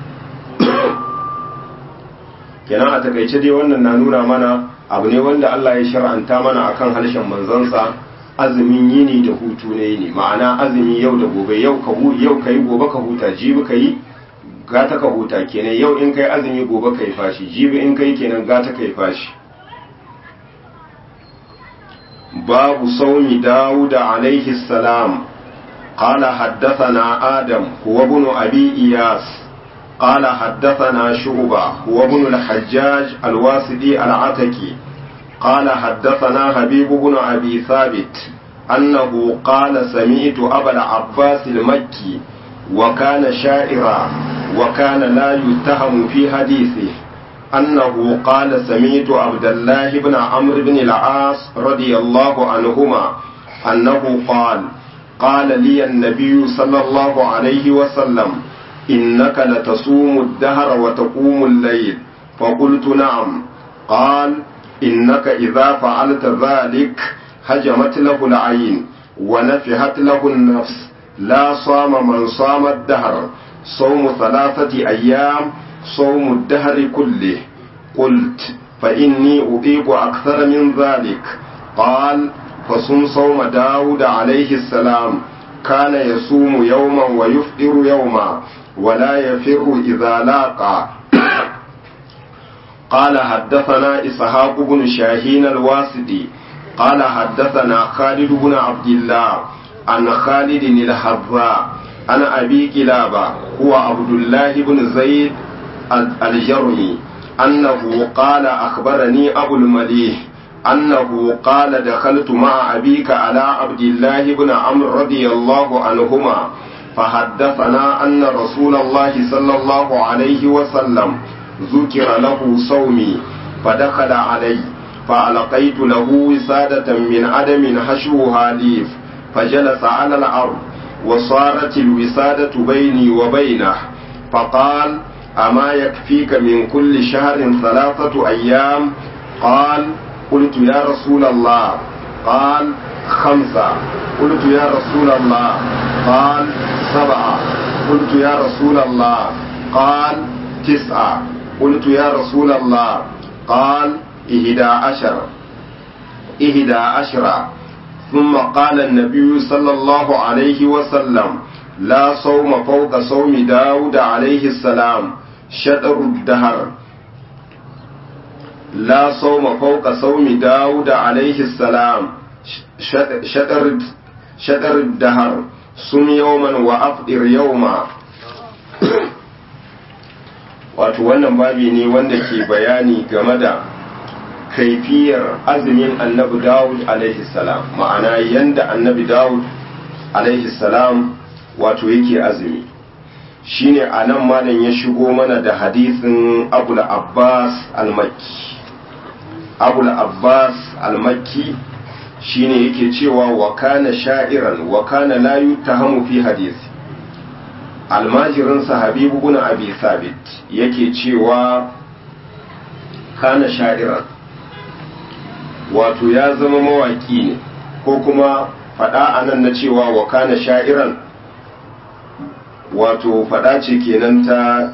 kenan a takaice dai wannan na nuna mana abu ne wanda Allah ya shar'anta mana akan harshen manzansa azumin yini da hutu ne yini ma'ana azumi yau da gobe yau ka yau kai gobe ka huta jibi kai gata ka huta kenan yau in kai azumi gobe kai fashi jibi in kai kenan gata kai fashi babu saumi dawud alaihi salam قال حدثنا آدم هو ابن أبي إياس قال حدثنا شعبة هو ابن الحجاج الواسدي العتكي قال حدثنا حبيب بن أبي ثابت أنه قال سمعت أبا العباس المكي وكان شاعرا وكان لا يتهم في حديثه أنه قال سمعت عبد الله بن عمرو بن العاص رضي الله عنهما أنه قال قال لي النبي صلى الله عليه وسلم إنك لتصوم الدهر وتقوم الليل فقلت نعم قال إنك إذا فعلت ذلك هجمت له العين ونفحت له النفس لا صام من صام الدهر صوم ثلاثة أيام صوم الدهر كله قلت فإني أطيق أكثر من ذلك قال فصم صوم داود عليه السلام كان يصوم يوما ويفطر يوما ولا يفر إذا لاقى قال حدثنا إسحاق بن شاهين الواسدي قال حدثنا خالد بن عبد الله عن خالد الحذاء عن أبي كلابة هو عبد الله بن زيد الجرمي أنه قال أخبرني أبو المليح أنه قال دخلت مع أبيك على عبد الله بن عمرو رضي الله عنهما فحدثنا أن رسول الله صلى الله عليه وسلم ذكر له صومي فدخل علي فألقيت له وسادة من عدم حشوها ليف فجلس على الأرض وصارت الوسادة بيني وبينه فقال أما يكفيك من كل شهر ثلاثة أيام قال قلت يا رسول الله قال خمسة قلت يا رسول الله قال سبعة قلت يا رسول الله قال تسعة قلت يا رسول الله قال إهدى عشر إهدى عشر ثم قال النبي صلى الله عليه وسلم لا صوم فوق صوم داود عليه السلام شطر الدهر لا صوم فوق صوم داود عليه السلام شطر شطر الدهر صم يوما وأفطر يوما wato wannan babi ne wanda ke bayani game da kaifiyar azumin annabi dawud alaihi salam ma'ana yanda annabi dawud alaihi salam wato yake azumi shine a nan malam ya shigo mana da hadisin abul abbas al-makki abul abbas al-makki shine yake cewa wa kana sha'iran wa kana la yutahamu fi hadisi almajirinsa habibu bin abi sabit yake cewa kana sha'iran wato ya zama mawaki ne ko kuma fada anan na cewa wa kana sha'iran wato fada ce kenan ta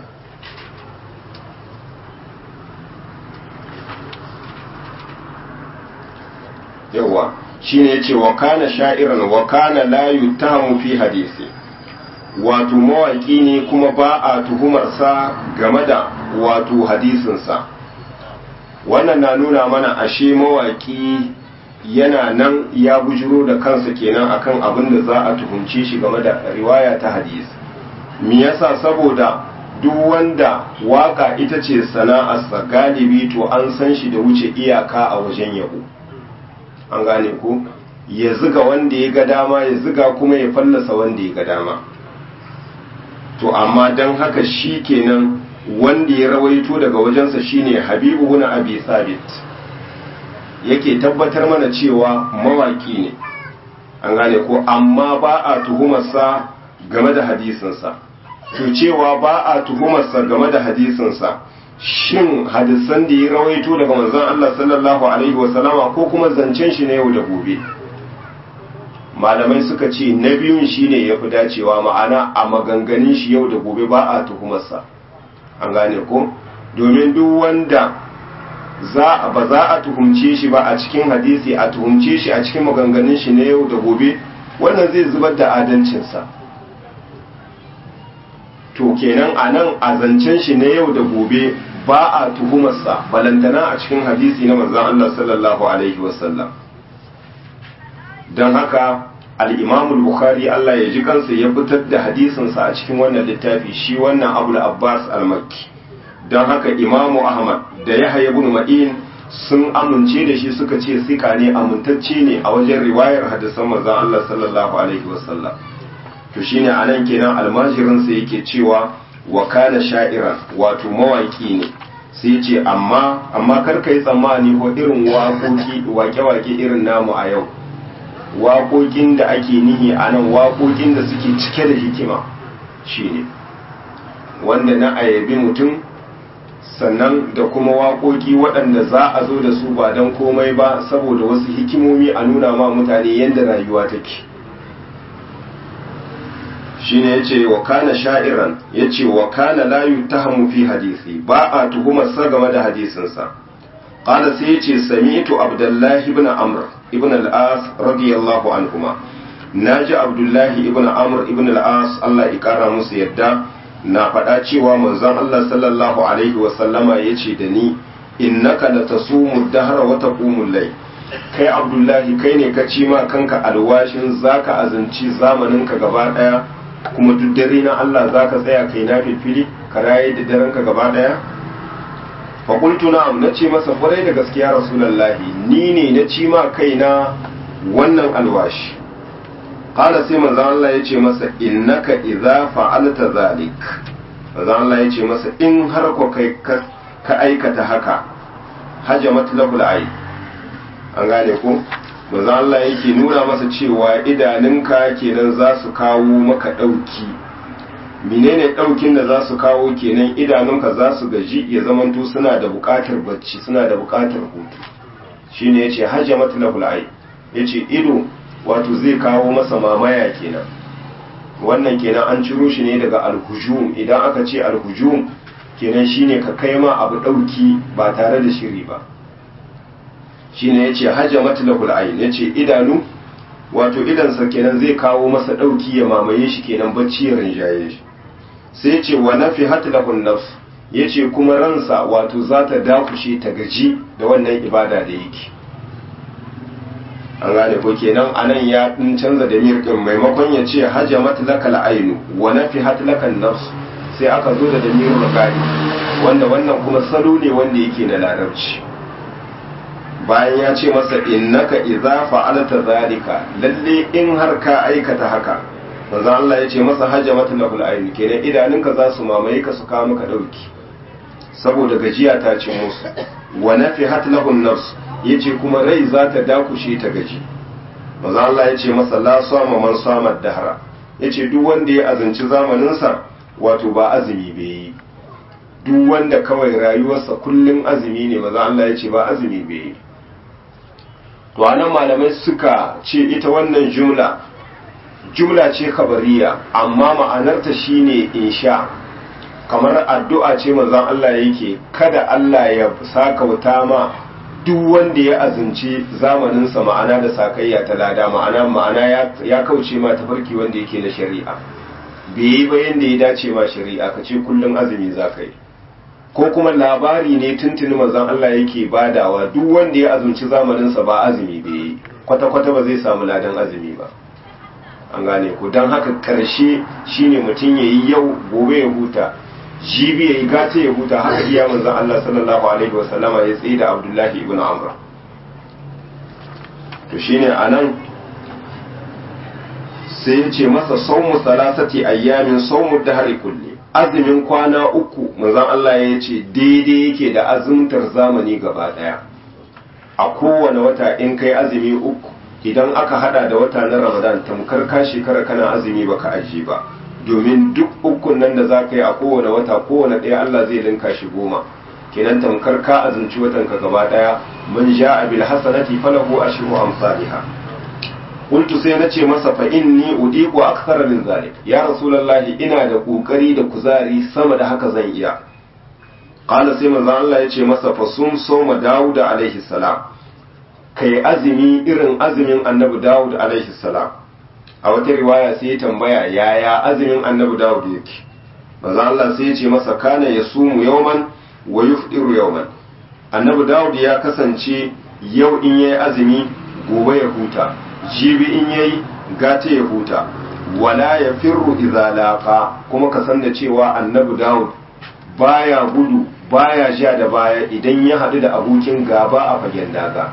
yawa shine yace wa kana sha'iran wa kana la yutahamu fi hadisi wato mawaki ne kuma ba a tuhumarsa game da wato hadisinsa wannan na nuna mana ashe mawaki yana nan ya bujiro da kansa kenan akan abin da za a tuhumce shi game da riwaya ta hadisi me yasa saboda duk wanda waka ita ce sana'arsa galibi to an san shi da wuce iyaka a wajen yabo an gane ko ya ziga wanda ya ga dama ya ziga kuma ya fallasa wanda ya ga dama to amma don haka shi kenan wanda ya rawaito daga wajensa shine habibu bin abi sabit yake tabbatar mana cewa mawaki ne an gane ko amma ba a tuhumarsa game da hadisinsa to cewa ba a tuhumarsa game da hadisinsa shin hadisan da ya rawaito daga manzon Allah sallallahu alaihi wasallama ko kuma zancen shi na yau da gobe malamai suka ce na biyun shine ya fi dacewa ma'ana a maganganun shi yau da gobe ba a tuhumarsa an gane ko domin duk wanda za ba za a tuhumce shi ba a cikin hadisi a tuhumce shi a cikin maganganun shi na yau da gobe wannan zai zubar da adalcinsa to kenan a nan a zancen shi na yau da gobe ba a tuhumarsa balantana a cikin hadisi na manzon Allah sallallahu alaihi wasallam don haka al'imamul bukhari Allah ya ji kansa ya fitar da hadisinsa a cikin wannan littafi shi wannan abu abbas al-makki don haka imamu ahmad da ya haya bin ma'in sun amince da shi suka ce sika ne amintacce ne a wajen riwayar hadisan manzon Allah sallallahu alaihi wasallam to shine anan kenan almajirinsa yake cewa wa kana sha'iran wato mawaki ne sai ce amma amma kar yi tsammani ko irin waƙoƙi wake-wake irin namu a yau waƙoƙin da ake nihi a nan waƙoƙin da suke cike da hikima shine wanda na ayabi mutum sannan da kuma waƙoƙi waɗanda za a zo da su ba don komai ba saboda wasu hikimomi a nuna ma mutane yadda rayuwa take shine yace wa kana sha'iran yace wa kana la yutahamu fi hadisi ba a tuhumar sa game da hadisinsa qala sai yace sami'tu abdullahi ibn amr ibn al-as radiyallahu anhuma naji abdullahi ibn amr ibn al-as Allah ya kara musu yadda na faɗa cewa manzon Allah sallallahu alaihi wa sallama yace da ni innaka la tasumu dahra wa taqumu lay kai abdullahi kai ne ka ci ma kanka alwashin zaka azanci zamaninka gaba daya kuma duk dare na Allah zaka tsaya kai na filfili ka raye da daren ka gaba daya fa qultu na'am nace masa kwarai da gaskiya rasulullahi ni ne na ci ma kaina wannan alwashi qala sai manzo Allah yace masa innaka idza fa'alta zalik manzo Allah yace masa in har ko kai ka aikata haka hajamat lahul ayn an gane ko manzo Allah yake nuna masa cewa idanunka kenan za su kawo maka ɗauki menene ɗaukin da za su kawo kenan idanunka za su gaji ya zamanto suna da buƙatar bacci suna da buƙatar hutu shine yace hajamat lahul ay yace ido wato zai kawo masa mamaya kenan wannan kenan an ciro shi ne daga alhujum idan aka ce alhujum kenan shine ka kai ma abu ɗauki ba tare da shiri ba shine yace hajamat lahul ayn yace idanu wato idansa kenan zai kawo masa dauki ya mamaye shi kenan bacci ya rinjaye shi sai yace wa nafihat lahun nafs yace kuma ransa wato za ta dakushe ta gaji da wannan ibada da yake an gane ko kenan anan ya din canza da mirkin maimakon ya ce hajamat lakal ainu wa nafihat lakan nafs sai aka zo da damirul gari wanda wannan kuma salo ne wanda yake na larabci bayan ya ce masa innaka idza fa'alta zalika lalle in har ka aikata haka manzo Allah ya ce masa hajamatu lahul ayn kenan idanunka za su mamaye ka su kawo maka dauki saboda gajiya ta ci musu wa nafihat lahun nafs yace kuma rai za ta dakushe ta gaji manzo Allah ya ce masa la sama man sama dahra yace duk wanda ya azanci zamanin sa wato ba azumi bai yi duk wanda kawai rayuwarsa kullun azumi ne manzo Allah ya ce ba azumi bai yi to anan malamai suka ce ita wannan jumla jumla ce kabariya amma ma'anarta shine insha kamar addu'a ce manzon Allah yake kada Allah ya saka wuta ma duk wanda ya azumci zamaninsa ma'ana da sakayya ta lada ma'ana ma'ana ya kauce ma tafarki wanda yake na shari'a bai yi ba yanda ya dace ma shari'a ka ce kullum azumi za ka yi ko kuma labari ne tuntuni manzon Allah yake badawa duk wanda ya azumci zamaninsa ba azumi bai yi kwata-kwata ba zai samu ladan azumi ba an gane ku don haka karshe shine mutum ya yi yau gobe ya huta jibi ya yi gata ya huta haka iya manzon Allah sallallahu alaihi wasallama ya tsaye da Abdullahi ibn Amr to shine anan sai ya ce masa saumu salasati ayyamin saumu dahari kulli azumin kwana uku manzon Allah ya ce daidai yake da azumtar zamani gaba daya a kowane wata in kai azumi uku idan aka hada da wata na ramadan tamkar ka shekara kana azumi baka aji ba domin duk ukun nan da za ka yi a kowane wata kowane ɗaya Allah zai linka shi goma kenan tamkar ka azumci watan ka gaba ɗaya man ja'a bil hasanati falahu ashru amsalha qultu sai na ce masa fa inni udiqu akthara min zalik ya rasulullahi ina da kokari da kuzari sama da haka zan iya qala sai manzo Allah ya ce masa fa sum sawma daud alaihi salam kai azumi irin azumin annabi daud alaihi salam a wata riwaya sai ya tambaya yaya azumin annabi dawud yake manzo Allah sai ya ce masa kana yasumu yawman wa yufdiru yawman annabi dawud ya kasance yau in yayi azumi gobe ya huta jibi in yayi gata ya huta wala ya firru idza laqa kuma ka san da cewa annabi dawud baya gudu baya ja da baya idan ya hadu da abokin gaba a fagen daga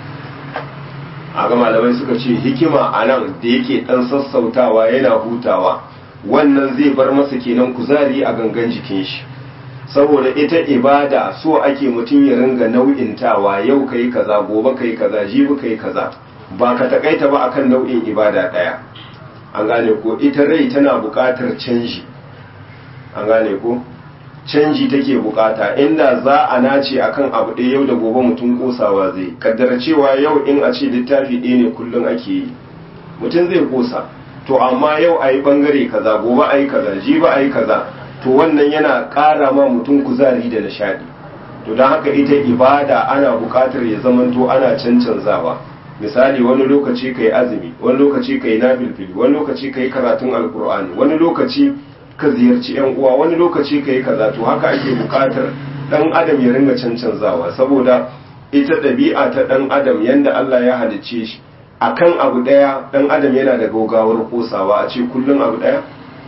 a ga malamai suka ce hikima a nan da yake dan sassautawa yana hutawa wannan zai bar masa kenan kuzari a gangan jikin shi saboda ita ibada so ake mutum ya ringa nau'intawa yau kai kaza gobe kai kaza jibi kai kaza ba ka takaita ba akan nau'in ibada daya an gane ko ita rai tana buƙatar canji an gane ko canji take bukata inda za a nace akan abu ɗaya yau da gobe mutum kosawa zai kaddara cewa yau in a ce littafi ɗaya ne kullum ake yi mutum zai kosa to amma yau a yi ɓangare kaza gobe a yi kaza jibi a yi kaza to wannan yana ƙara ma mutum kuzari da nishaɗi to don haka ita ibada ana buƙatar ya zamanto ana cancanzawa misali wani lokaci ka yi azumi wani lokaci ka yi nafilfili wani lokaci ka yi karatun alkur'ani wani lokaci ka ziyarci yan uwa wani lokaci ka yi kaza to haka ake bukatar dan adam ya ringa cancanzawa saboda ita ɗabi'a ta ɗan adam yanda Allah ya halicce shi akan abu ɗaya ɗan adam yana da gaugawar kosawa a ce kullum abu ɗaya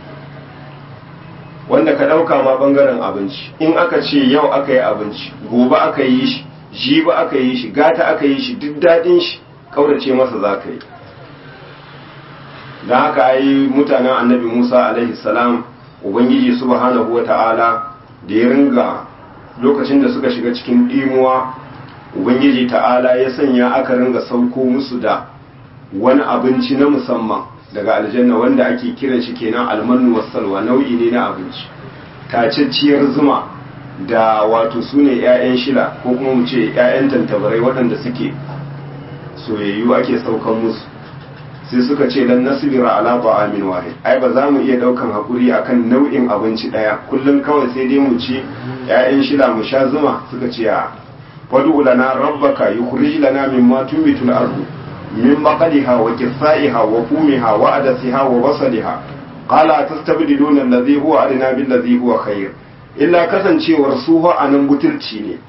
wanda ka ɗauka ma ɓangaren abinci in aka ce yau aka yi abinci gobe aka yi shi jibi aka yi shi gata aka yi shi duk daɗin shi ƙaurace masa za ka yi don haka yi mutanen annabi musa alaihi salam ubangiji subhanahu wa ta'ala da ya ringa lokacin da suka shiga cikin ɗimuwa ubangiji ta'ala ya sanya aka ringa sauko musu da wani abinci na musamman daga aljanna wanda ake kiran shi kenan almanu wasalwa nau'i ne na abinci tacacciyar zuma da wato su ne 'ya'yan shila ko kuma mu ce 'ya'yan tantabarai waɗanda suke soyayyu ake saukan musu sai suka ce lan nasbira ala ta'amin wahid ai ba za mu iya daukan hakuri akan nau'in abinci daya kullum kawai sai dai mu ci 'ya'yan shila mu sha zuma suka ce a fadu lana rabbaka yukhrij lana mimma tunbitul ardu min baqaliha wa qithaiha wa fumiha wa adasiha wa basaliha qala tastabdiluna alladhi huwa adna bil ladhi huwa khair illa kasancewar su fa anan butulci ne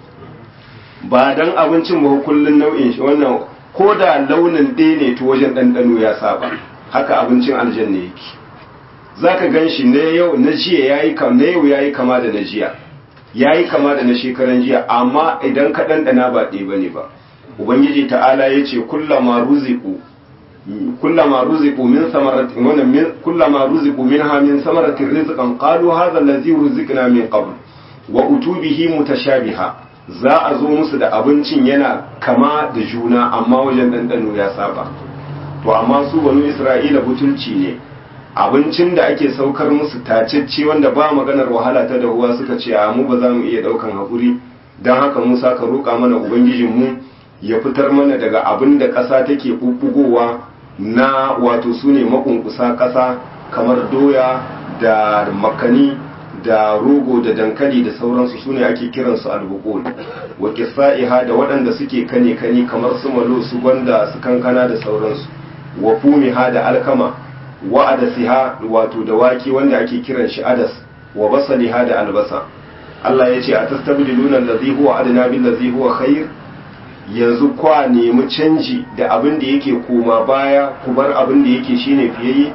ba dan abincin ba kullun nau'in shi wannan ko da launin ɗaya ne to wajen ɗanɗano ya saba haka abincin aljanna yake zaka gan shi na yau na jiya yayi kam na yau yayi kama da na jiya yayi kama da na shekaran jiya amma idan ka ɗanɗana ba ɗaya bane ba ubangiji ta'ala yace kullama ruziqu kullama ruziqu min samaratin wa min kullama ruziqu minha min samaratin rizqan qalu hadha allazi ruziqna min qabl wa utubihi mutashabiha za a zo musu da abincin yana kama da juna amma wajen ɗanɗano ya saba to amma su banu isra'ila butulci ne abincin da ake saukar musu tacecce wanda ba maganar wahala ta dahuwa suka ce a mu ba za mu iya ɗaukan haƙuri don haka musa ka roƙa mana ubangijinmu ya fitar mana daga abin da ƙasa take ɓuɓɓugowa na wato su ne makunkusa ƙasa kamar doya da makani da rogo da dankali da sauransu su ne ake kiransu albukul wa kisa'iha da waɗanda suke kane kane kamar su malo su gwanda su kankana da sauransu wa fumiha da alkama wa adasiha wato da wake wanda ake kiran shi adas wa basaliha da albasa Allah ya ce a tastabdiluna allazi huwa adna bil ladzi huwa khair yanzu kwa nemi canji da abin da yake koma baya ku bar abin da yake shine fiyayye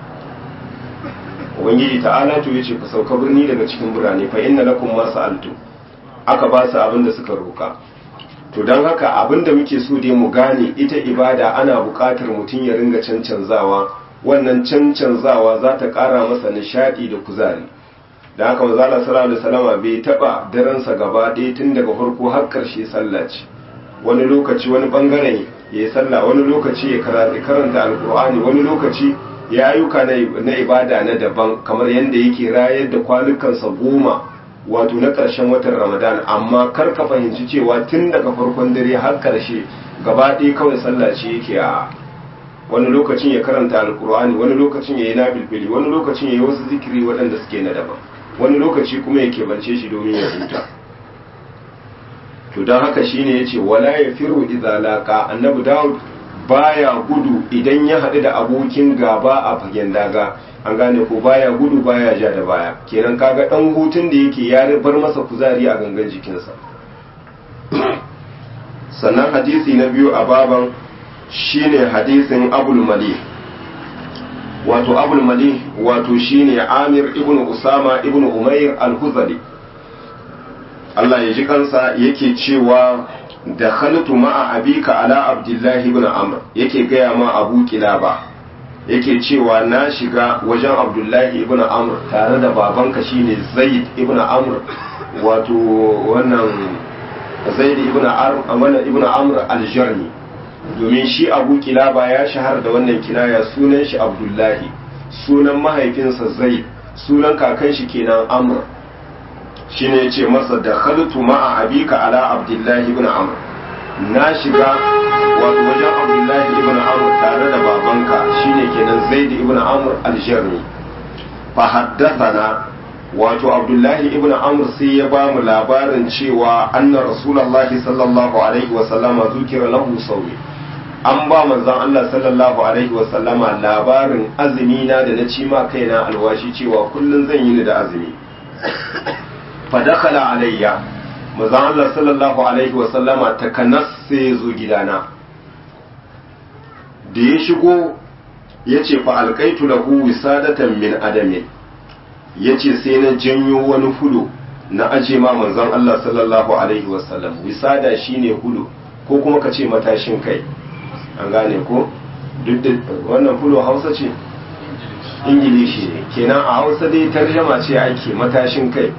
ubangiji ta'ala to yace ku sauka birni daga cikin birane fa inna lakum ma sa'altu aka ba su abin da suka roka to don haka abin da muke so dai mu gane ita ibada ana buƙatar mutum ya ringa cancanzawa wannan cancanzawa za ta ƙara masa nishaɗi da kuzari da haka manzala sallallahu alaihi wasallam bai taba daransa gaba ɗaya tun daga farko har ƙarshe sallah ce wani lokaci wani bangaren ya yi sallah wani lokaci ya karanta alkur'ani wani lokaci ya ayyuka na ibada na daban kamar yadda yake rayar da kwanukansa goma wato na ƙarshen watan ramadan amma kar ka fahimci cewa tun daga farkon dare har ƙarshe gaba ɗaya kawai sallah ce yake a wani lokacin ya karanta alkur'ani wani lokacin ya yi na bilbili wani lokacin ya yi wasu zikiri waɗanda suke na daban wani lokaci kuma ya keɓance shi domin ya huta to don haka shine yace wala ya firu idza laqa annabi daud baya gudu idan ya haɗu da abokin gaba a fagen daga an gane ko baya gudu baya ja da baya kenan kaga dan hutun da yake ya bar masa kuzari a gangan jikinsa sannan hadisi na biyu a baban shine hadisin abul mali wato abul mali wato shine amir ibn usama ibn umair al-huzali Allah ya ji kansa yake cewa da khaltu ma'a abika ala abdullahi ibn amr yake gaya ma abu kilaba yake cewa na shiga wajen abdullahi ibn amr tare da babanka shine zaid ibn amr wato wannan zaid ibn amr ibn amr al-jarmi domin shi abu kilaba ya shahar da wannan kinaya sunan shi abdullahi sunan mahaifinsa zaid sunan kakan shi kenan amr shine yace masa da khaltu ma'a abika ala abdullahi ibn amr na shiga wato wajen abdullahi ibn amr tare da babanka shine kenan zaid ibn amr al-jarmi fa haddathana wato abdullahi ibn amr sai ya ba mu labarin cewa anna rasulullahi sallallahu alaihi wa sallama zukira lahu sawi an ba manzon Allah sallallahu alaihi wa sallama labarin azumi na da na ci ma kaina alwashi cewa kullun zan yi ni da azumi fadakala alayya manzon Allah sallallahu alaihi wasallama takanas sai ya zo gidana da ya shigo ya ce fa alkaitu lahu wisadatan min adamin ya ce sai na janyo wani hudu na aje ma manzon Allah sallallahu alaihi wasallam wisada shine hudu ko kuma ka ce matashin kai an gane ko duk da wannan hudu hausa ce ingilishi ne kenan a hausa dai tarjama ce ake matashin kai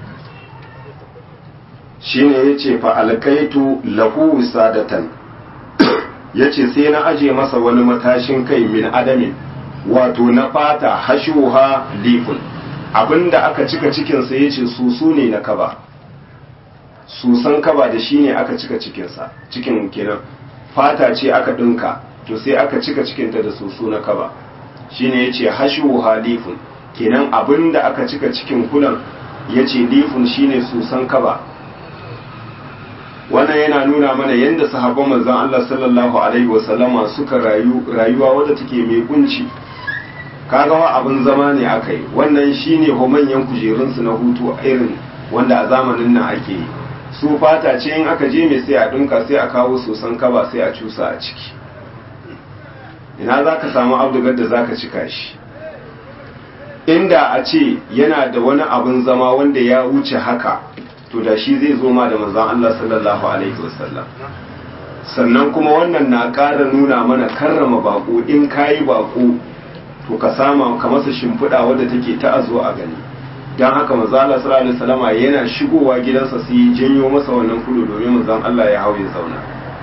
shine ya ce fa alkaitu lahu wisadatan ya ce sai na aje masa wani matashin kai min adamin wato na fata hashuha lifun abinda aka cika cikinsa ya ce susu ne na kaba susan kaba da shi ne aka cika cikinsa cikin kenan fata ce aka ɗinka to sai aka cika cikinta da susu na kaba shi ne ya ce hashuha lifun kenan abinda aka cika cikin kulan ya ce lifun shi ne susan kaba wannan yana nuna mana yadda sahabban manzon Allah sallallahu alaihi wasallama suka rayu rayuwa wadda take mai kunci kaga wa abin zama ne aka yi wannan shine ho manyan kujerunsu na hutu irin wanda a zamanin nan ake yi su fata ce in aka je mai sai a dinka sai a kawo sosan kaba sai a cusa a ciki ina za ka samu abdugar da za ka cika shi inda a ce yana da wani abin zama wanda ya wuce haka to da shi zai zo ma da manzon Allah sallallahu alaihi wasallam sannan kuma wannan na ƙara nuna mana karrama bako in kayi bako to ka sama ka masa shimfiɗa wadda take ta azo a gani don haka manzon Allah sallallahu alaihi wasallama yana shigowa gidansa sai ya janyo masa wannan kudu domin manzon Allah ya hau ya zauna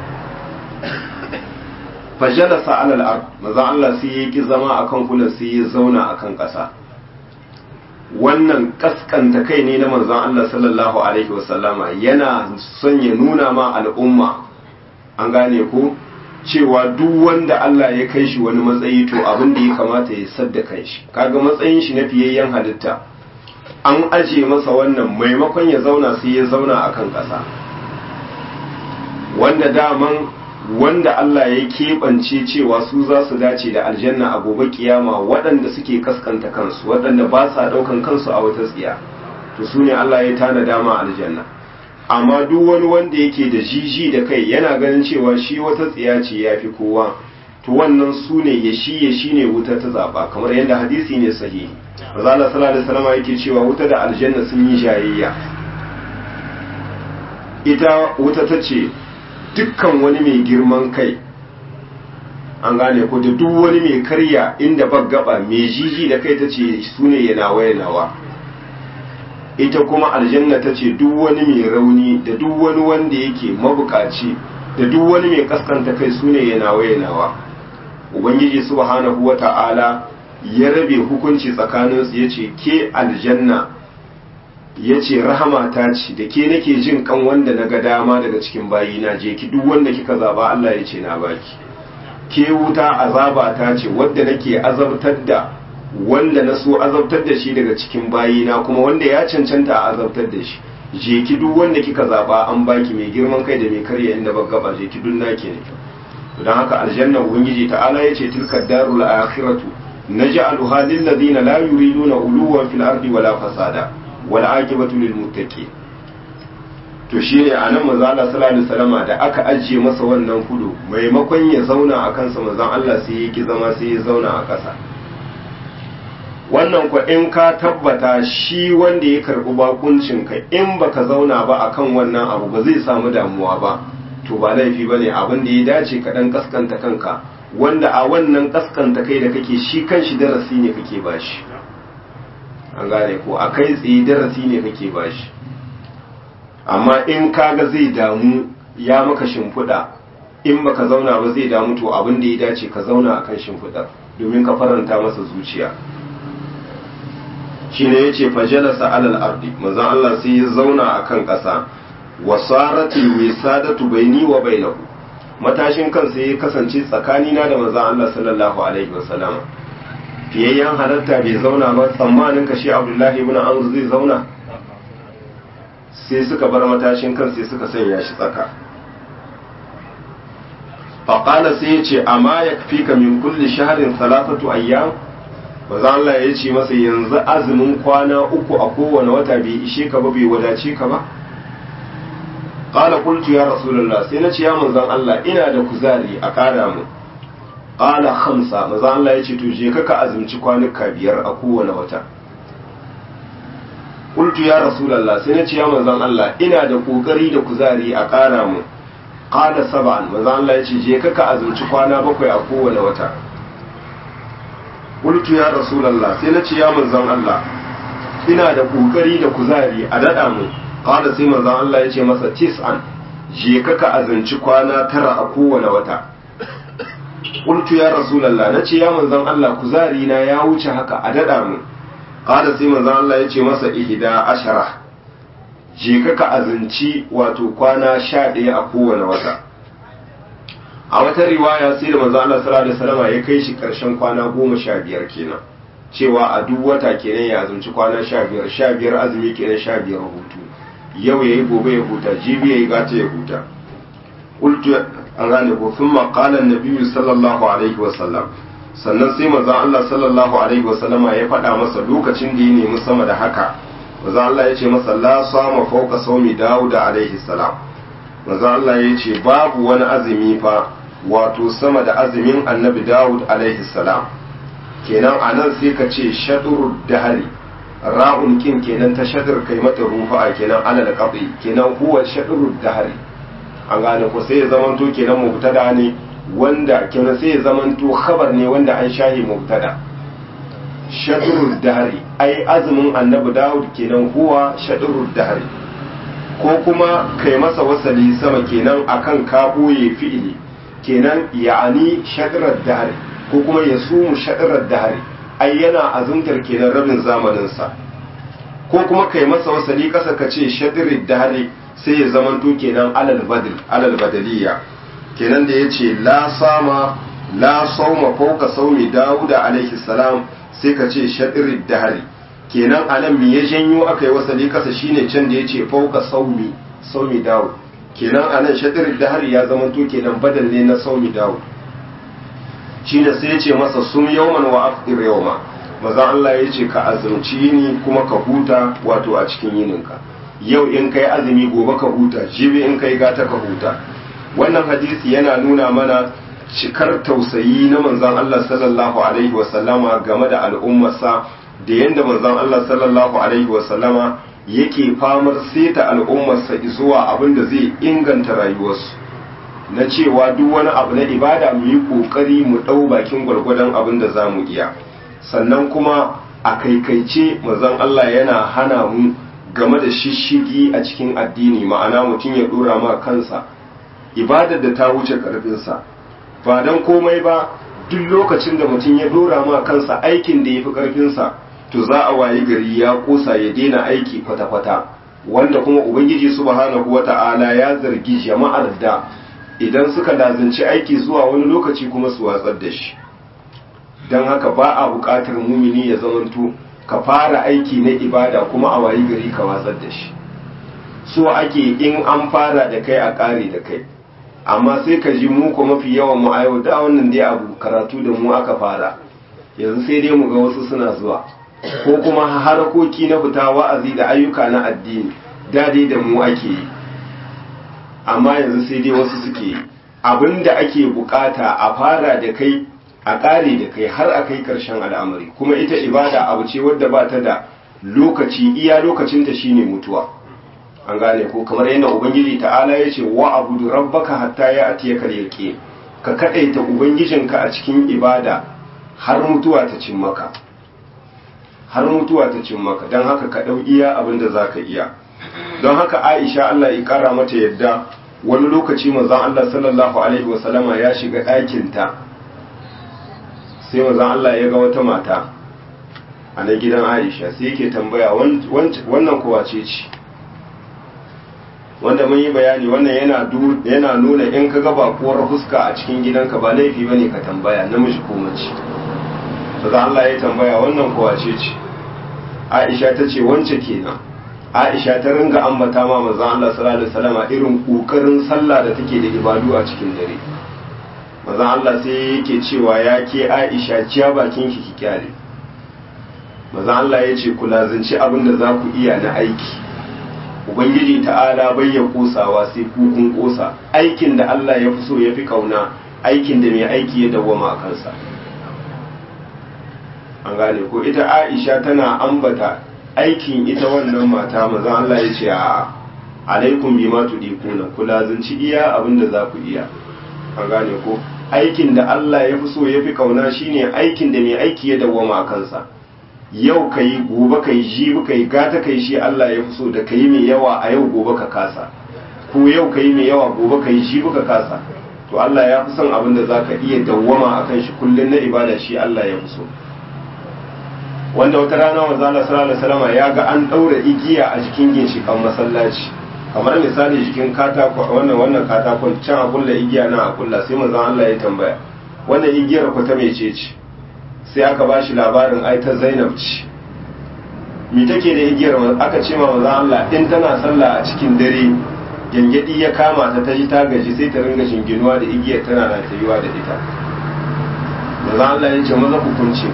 fajalasa alal ard manzon Allah sai ya ki zama akan kulan sai ya zauna akan ƙasa wannan kaskanta kai ne na manzon Allah sallallahu alaihi wasallama yana son ya nuna ma al'umma an gane ko cewa duk wanda Allah ya kai shi wani matsayi to abin da ya kamata ya sadda kan shi kaga matsayin shi na fiyayyen halitta an aje masa wannan maimakon ya zauna sai ya zauna akan ƙasa wanda daman wanda Allah ya keɓance cewa su za su dace da aljanna a gobe kiyama waɗanda suke kaskanta kansu waɗanda ba sa ɗaukan kansu a wata tsiya to su ne Allah ya tana dama aljanna amma duk wani wanda yake da jiji da kai yana ganin cewa shi wata tsiya ce ya fi kowa to wannan su ne ya shi ya shi ne wuta ta zaɓa kamar yadda hadisi ne sahihi maza Allah sallallahu alaihi wasallam yake cewa wuta da aljanna sun yi jayayya ita wuta ta ce dukkan wani mai girman kai an gane ko da duk wani mai karya inda gaba mai jiji da kai ta ce su ne yanawa yanawa ita kuma aljanna ta ce duk wani mai rauni da duk wani wanda yake mabukaci da duk wani mai kaskanta kai su ne yanawa yanawa ubangiji subhanahu wa ta'ala ya rabe hukunci tsakaninsu ya ce ke aljanna ya ce rahama ta ce da ke nake jin kan wanda na ga dama daga cikin bayina je ki duk wanda kika zaba Allah ya ce na baki ke wuta azaba ta ce wadda nake azabtar da wanda na so azabtar da shi daga cikin bayina kuma wanda ya cancanta a azabtar da shi je ki duk wanda kika zaba an baki mai girman kai da mai karya inda ba gaba je ki duk nake ne don haka aljanna ubangiji ta'ala ya ce tilka darul akhiratu naj'aluha lil ladina la yuriduna uluwan fil ardi wala fasada wal aqibatu lil muttaqin to shine anan manzo Allah sallallahu alaihi wasallama da aka ajiye masa wannan kudu maimakon ya zauna a kansa manzon Allah sai ya ki zama sai ya zauna a ƙasa wannan ko in ka tabbata shi wanda ya karbi bakuncin ka in baka zauna ba akan wannan abu ba zai samu damuwa ba to ba laifi bane abin da ya dace ka dan kaskanta kanka wanda a wannan kaskanta kai da kake shi kanshi darasi ne kake bashi an gane ko a kai tsaye darasi ne kake bashi amma in kaga zai damu ya maka shimfiɗa in baka zauna ba zai damu to abin da ya dace ka zauna akan shimfiɗar domin ka faranta masa zuciya shine yace fajalasa alal ardi manzon Allah sai ya zauna akan ƙasa wasaratil wisadatu baini wa bainahu matashin kansa ya kasance tsakanina da manzon Allah sallallahu alaihi wasallam fiyayyen halatta bai zauna ba tsammanin ka shi Abdullahi ibn Amr zai zauna sai suka bar matashin kan sai suka sanya shi tsaka faƙala sai ya ce amma ya fi ka min kulli shaharin salatatu ayyam maza Allah ya ce masa yanzu azumin kwana uku a kowane wata bai ishe ka ba bai wadace ka ba qala qultu ya rasulullah sai na ce ya manzon Allah ina da kuzari a kara mu qala khamsa manzon Allah ya ce to je ka azumci kwanuka biyar a kowane wata qultu ya rasulullah sai na ce ya manzon Allah ina da kokari da kuzari a kara mu qala sab'an manzon Allah ya ce je ka azumci kwana bakwai a kowane wata qultu ya rasulullah sai na ce ya manzon Allah ina da kokari da kuzari a dada mu qala sai manzon Allah ya ce masa tis'an je ka ka azanci kwana tara a kowane wata qultu ya rasulullah nace ya manzon Allah kuzari na ya wuce haka a dada mu qala sai manzon Allah ya ce masa ihda ashara je ka ka azanci wato kwana sha ɗaya a kowane wata a wata riwaya sai da manzon Allah sallallahu alaihi wasallam ya kai shi karshen kwana goma sha biyar kenan cewa a duk wata kenan ya azumci kwana sha biyar sha biyar azumi kenan sha biyar hutu yau ya yi gobe ya huta jibi ya yi gata ya huta ƙultu an gane ko sun maƙalar na biyu sallallahu alaihi wasallam sannan sai maza Allah sallallahu alaihi wasallam ya faɗa masa lokacin da ya nemi sama da haka maza Allah ya ce masa la sama fauka saumi dawuda alaihi salam maza Allah ya ce babu wani azumi fa wato sama da azumin annabi dawud alaihi salam kenan a nan sai ka ce shaɗurud dahari ra'un kin kenan ta shadur kai mata rufa kenan alal qadi kenan huwa shaɗurud dahari an gane ko sai ya zamanto kenan mubtada ne wanda kenan sai ya zamanto khabar ne wanda an shahi mubtada shaɗurud dahari ai azumin annabi dawud kenan huwa shaɗurud dahari ko kuma kai masa wasali sama kenan akan ka boye fi'ili kenan ya'ani shaɗurud dahari ko kuma ya sumu shaɗirar dahari ai yana azumtar kenan rabin zamaninsa ko kuma kai masa wasali ƙasa ka ce shaɗirar dahari sai ya zamanto kenan alal badil alal badaliya kenan da ya ce la sama la sauma fauka saumi dawuda alaihi salam sai ka ce shaɗirar dahari kenan anan me ya janyo aka yi wasali ƙasa shine can da ya ce fauka saumi saumi dawud kenan anan shaɗirar dahari ya zamanto kenan badal ne na saumi dawud shi ne sai ya ce masa sun yawman wa afir yawma maza Allah ya ce ka azumci yini kuma ka huta wato a cikin yininka yau in kai azumi gobe ka huta jibi in kai gata ka huta wannan hadisi yana nuna mana cikar tausayi na manzon Allah sallallahu alaihi wasallama game da al'ummarsa da yadda manzon Allah sallallahu alaihi wasallama yake famar seta al'ummarsa zuwa abin da zai inganta rayuwarsu na cewa duk wani abu na ibada mu yi kokari mu ɗau bakin gwargwadon abin da za mu iya sannan kuma a kaikaice mazan Allah yana hana mu game da shishigi a cikin addini ma'ana mutum ya ɗora ma kansa ibadar da ta wuce ƙarfinsa ba don komai ba duk lokacin da mutum ya ɗora ma kansa aikin da ya fi ƙarfinsa to za a wayi gari ya ƙosa ya daina aiki kwata-kwata wanda kuma ubangiji subhanahu wata'ala ya zargi jama'ar da idan suka lazanci aiki zuwa wani lokaci kuma su watsar da shi don haka ba a buƙatar mumini ya zamanto ka fara aiki na ibada kuma a wayi gari ka watsar da shi so ake in an fara da kai a ƙare da kai amma sai ka ji mu ko mafi yawan mu a yau da wannan dai abu karatu da mu aka fara yanzu sai dai mu ga wasu suna zuwa ko kuma harakoki na fita wa'azi da ayyuka na addini dade da mu ake yi amma yanzu sai dai wasu suke yi abinda ake bukata a fara da kai a ƙare da kai har a kai ƙarshen al'amari kuma ita ibada abu ce wadda ba ta da lokaci iya lokacinta shine mutuwa an gane ko kamar yadda ubangiji ta'ala ya ce wa abudu rabbaka hatta ya atiya kal yaqin ka kadaita ubangijinka a cikin ibada har mutuwa ta cin maka har mutuwa ta cin maka don haka ka dau iya abin da zaka iya don haka Aisha Allah ya kara mata yadda wani lokaci manzon Allah sallallahu alaihi wasallama ya shiga ɗakin ta sai manzon Allah ya ga wata mata a na gidan Aisha sai yake tambaya wannan kowa ce ce wanda mun yi bayani wannan yana yana nuna in ka ga bakuwar fuska a cikin gidanka ba laifi bane ka tambaya namiji ko mace sai Allah ya tambaya wannan kowa ce ce Aisha ta ce wance kenan Aisha ta ringa ambata ma manzon Allah sallallahu alaihi wasallam irin kokarin sallah da take da ibadu a cikin dare manzon Allah sai yake cewa ya ke Aisha ciya bakin ki ki kyale manzon Allah ya ce ku lazanci abin da za ku iya na aiki ubangiji ta'ala bai ya kosawa sai kukun kosa aikin da Allah ya fi so ya fi kauna aikin da mai aiki ya dawwama a kansa an gane ko ita aisha tana ambata aikin ita wannan mata maza Allah ya ce a alaikum bima tudikuna ku lazunci iya abinda za ku iya an gane ko aikin da Allah ya fi so ya fi kauna shine aikin da mai aiki ya dawwama a kansa yau ka yi gobe ka yi jibi ka yi gata ka yi shi Allah ya fi so da ka yi mai yawa a yau gobe ka kasa ko yau ka yi mai yawa gobe ka yi jibi ka kasa to Allah ya fi son abin da za ka iya dawwama a kan shi kullum na ibada shi Allah ya fi so wanda wata rana wa zala sallallahu alaihi ya ga an ɗaura igiya a jikin ginshikan masallaci kamar misali jikin katako wannan wannan katakon can a kulla igiya na a kulla sai manzon Allah ya tambaya wannan igiyar ku ta mece ce sai aka ba shi labarin ai ta Zainab ce me take da igiyar aka ce ma manzon Allah in tana sallah a cikin dare gyangyadi ya kama ta ta ji ta gaji sai ta ringa shinginuwa da igiyar tana na tayuwa da ita manzon Allah ya ce maza ku kunce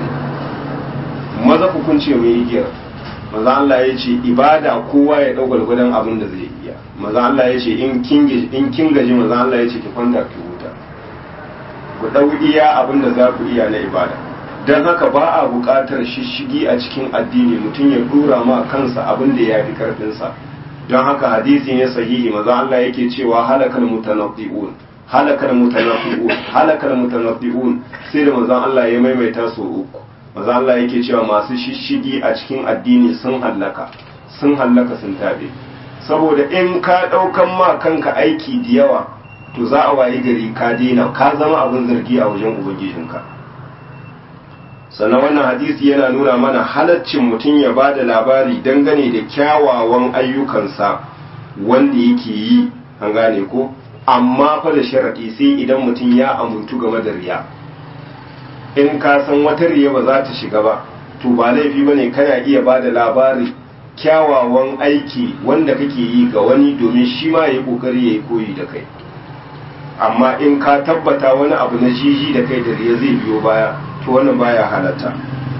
maza ku kunce mu igiyar manzon Allah ya ce ibada kowa ya dau gwargwadon abin da zai iya manzon Allah ya ce in kin in kin gaji manzon Allah ya ce ki kwanta ki huta ku dau iya abin da za ku iya na ibada don haka ba a buƙatar shishigi a cikin addini mutum ya dora ma kansa abin da ya fi karfinsa don haka hadisi ne sahihi maza Allah yake cewa halakal mutanabbi'un halakal mutanabbi'un halakal mutanabbi'un sai da manzon Allah ya maimaita su uku maza Allah yake cewa masu shishigi a cikin addini sun hallaka sun hallaka sun tabe saboda in ka ɗaukan ma kanka aiki da yawa to za a wayi gari ka daina ka zama abin zargi a wajen ubangijinka sannan wannan hadisi yana nuna mana halaccin mutum ya ba da labari dangane da kyawawan ayyukansa wanda yake yi an gane ko amma fa da sharaɗi sai idan mutum ya amintu game da riya in ka san wata riya ba za ta shiga ba to ba laifi ba ne kana iya ba da labari kyawawan aiki wanda kake yi ga wani domin shi ma ya yi ƙoƙari ya yi koyi da kai amma in ka tabbata wani abu na jiji da kai da riya zai biyo baya to wannan baya halatta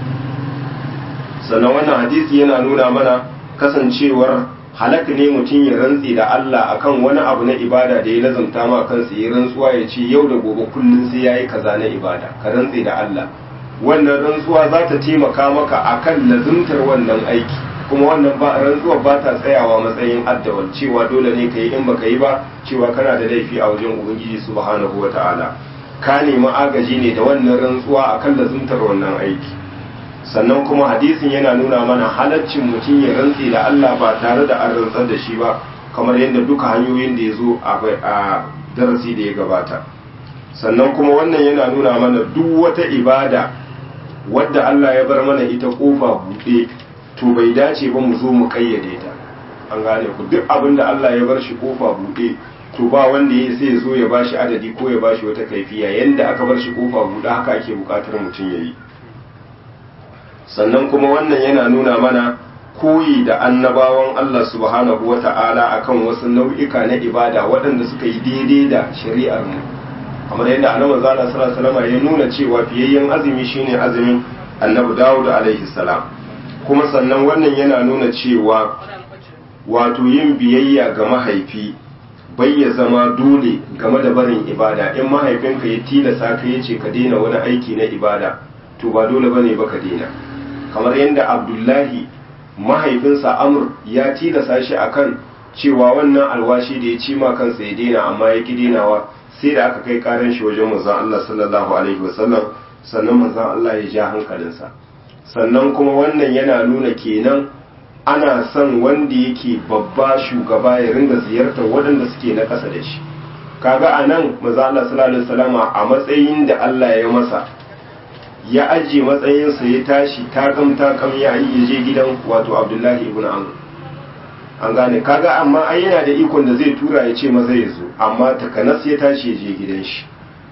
sannan wannan hadisi yana nuna mana kasancewar halak ne mutum ya rantse da Allah akan wani abu na ibada da ya lazumta ma kansa ya rantsuwa ya ce yau da gobe kullum sai yayi kaza na ibada ka rantse da Allah wannan rantsuwa za ta taimaka maka akan lazumtar wannan aiki kuma wannan ba rantsuwa ba ta tsayawa matsayin addawal cewa dole ne ka yi in baka yi ba cewa kana da laifi a wajen ubangiji subhanahu wataala ka nemi agaji ne da wannan rantsuwa akan lazumtar wannan aiki sannan kuma hadisin yana nuna mana halaccin mutum ya rantse da Allah ba tare da an rantsar da shi ba kamar yadda duka hanyoyin da ya zo a darasi da ya gabata sannan kuma wannan yana nuna mana duk wata ibada wadda Allah ya bar mana ita kofa buɗe to bai dace ba mu zo mu kayyade ta an gane ku duk abin da Allah ya bar shi kofa buɗe to ba wanda ya sai zo ya bashi adadi ko ya bashi wata kaifiya yanda aka bar shi kofa buɗe haka ake buƙatar mutum ya yi sannan kuma wannan yana nuna mana koyi da annabawan Allah subhanahu wa ta'ala akan wasu nau'ika na ibada waɗanda suka yi daidai da shari'ar mu kamar yadda annabi zalla sallallahu alaihi ya nuna cewa fiyayyen azumi shine azumin annabi Dawud alaihi salam kuma sannan wannan yana nuna cewa wato yin biyayya ga mahaifi bai ya zama dole game da barin ibada in mahaifinka ya tilasa ka yace ka daina wani aiki na ibada to ba dole bane ba ka daina kamar yadda abdullahi mahaifinsa amur ya tilasa shi akan cewa wannan alwashi da ya ci ma kansa ya daina amma ya ki dainawa sai da aka kai karan shi wajen manzon Allah sallallahu alaihi wasallam sannan manzon Allah ya ja hankalinsa sannan kuma wannan yana nuna kenan ana son wanda yake babba shugaba ya ringa ziyartar waɗanda suke na ƙasa da shi kaga anan manzon Allah sallallahu alaihi wasallama a matsayin da Allah ya masa ya ajiye matsayinsa ya tashi takam takam ya yi je gidan wato abdullahi ibn amr an gane kaga amma ai yana da ikon da zai tura ya ce maza ya zo amma takanas ya tashi ya je gidan shi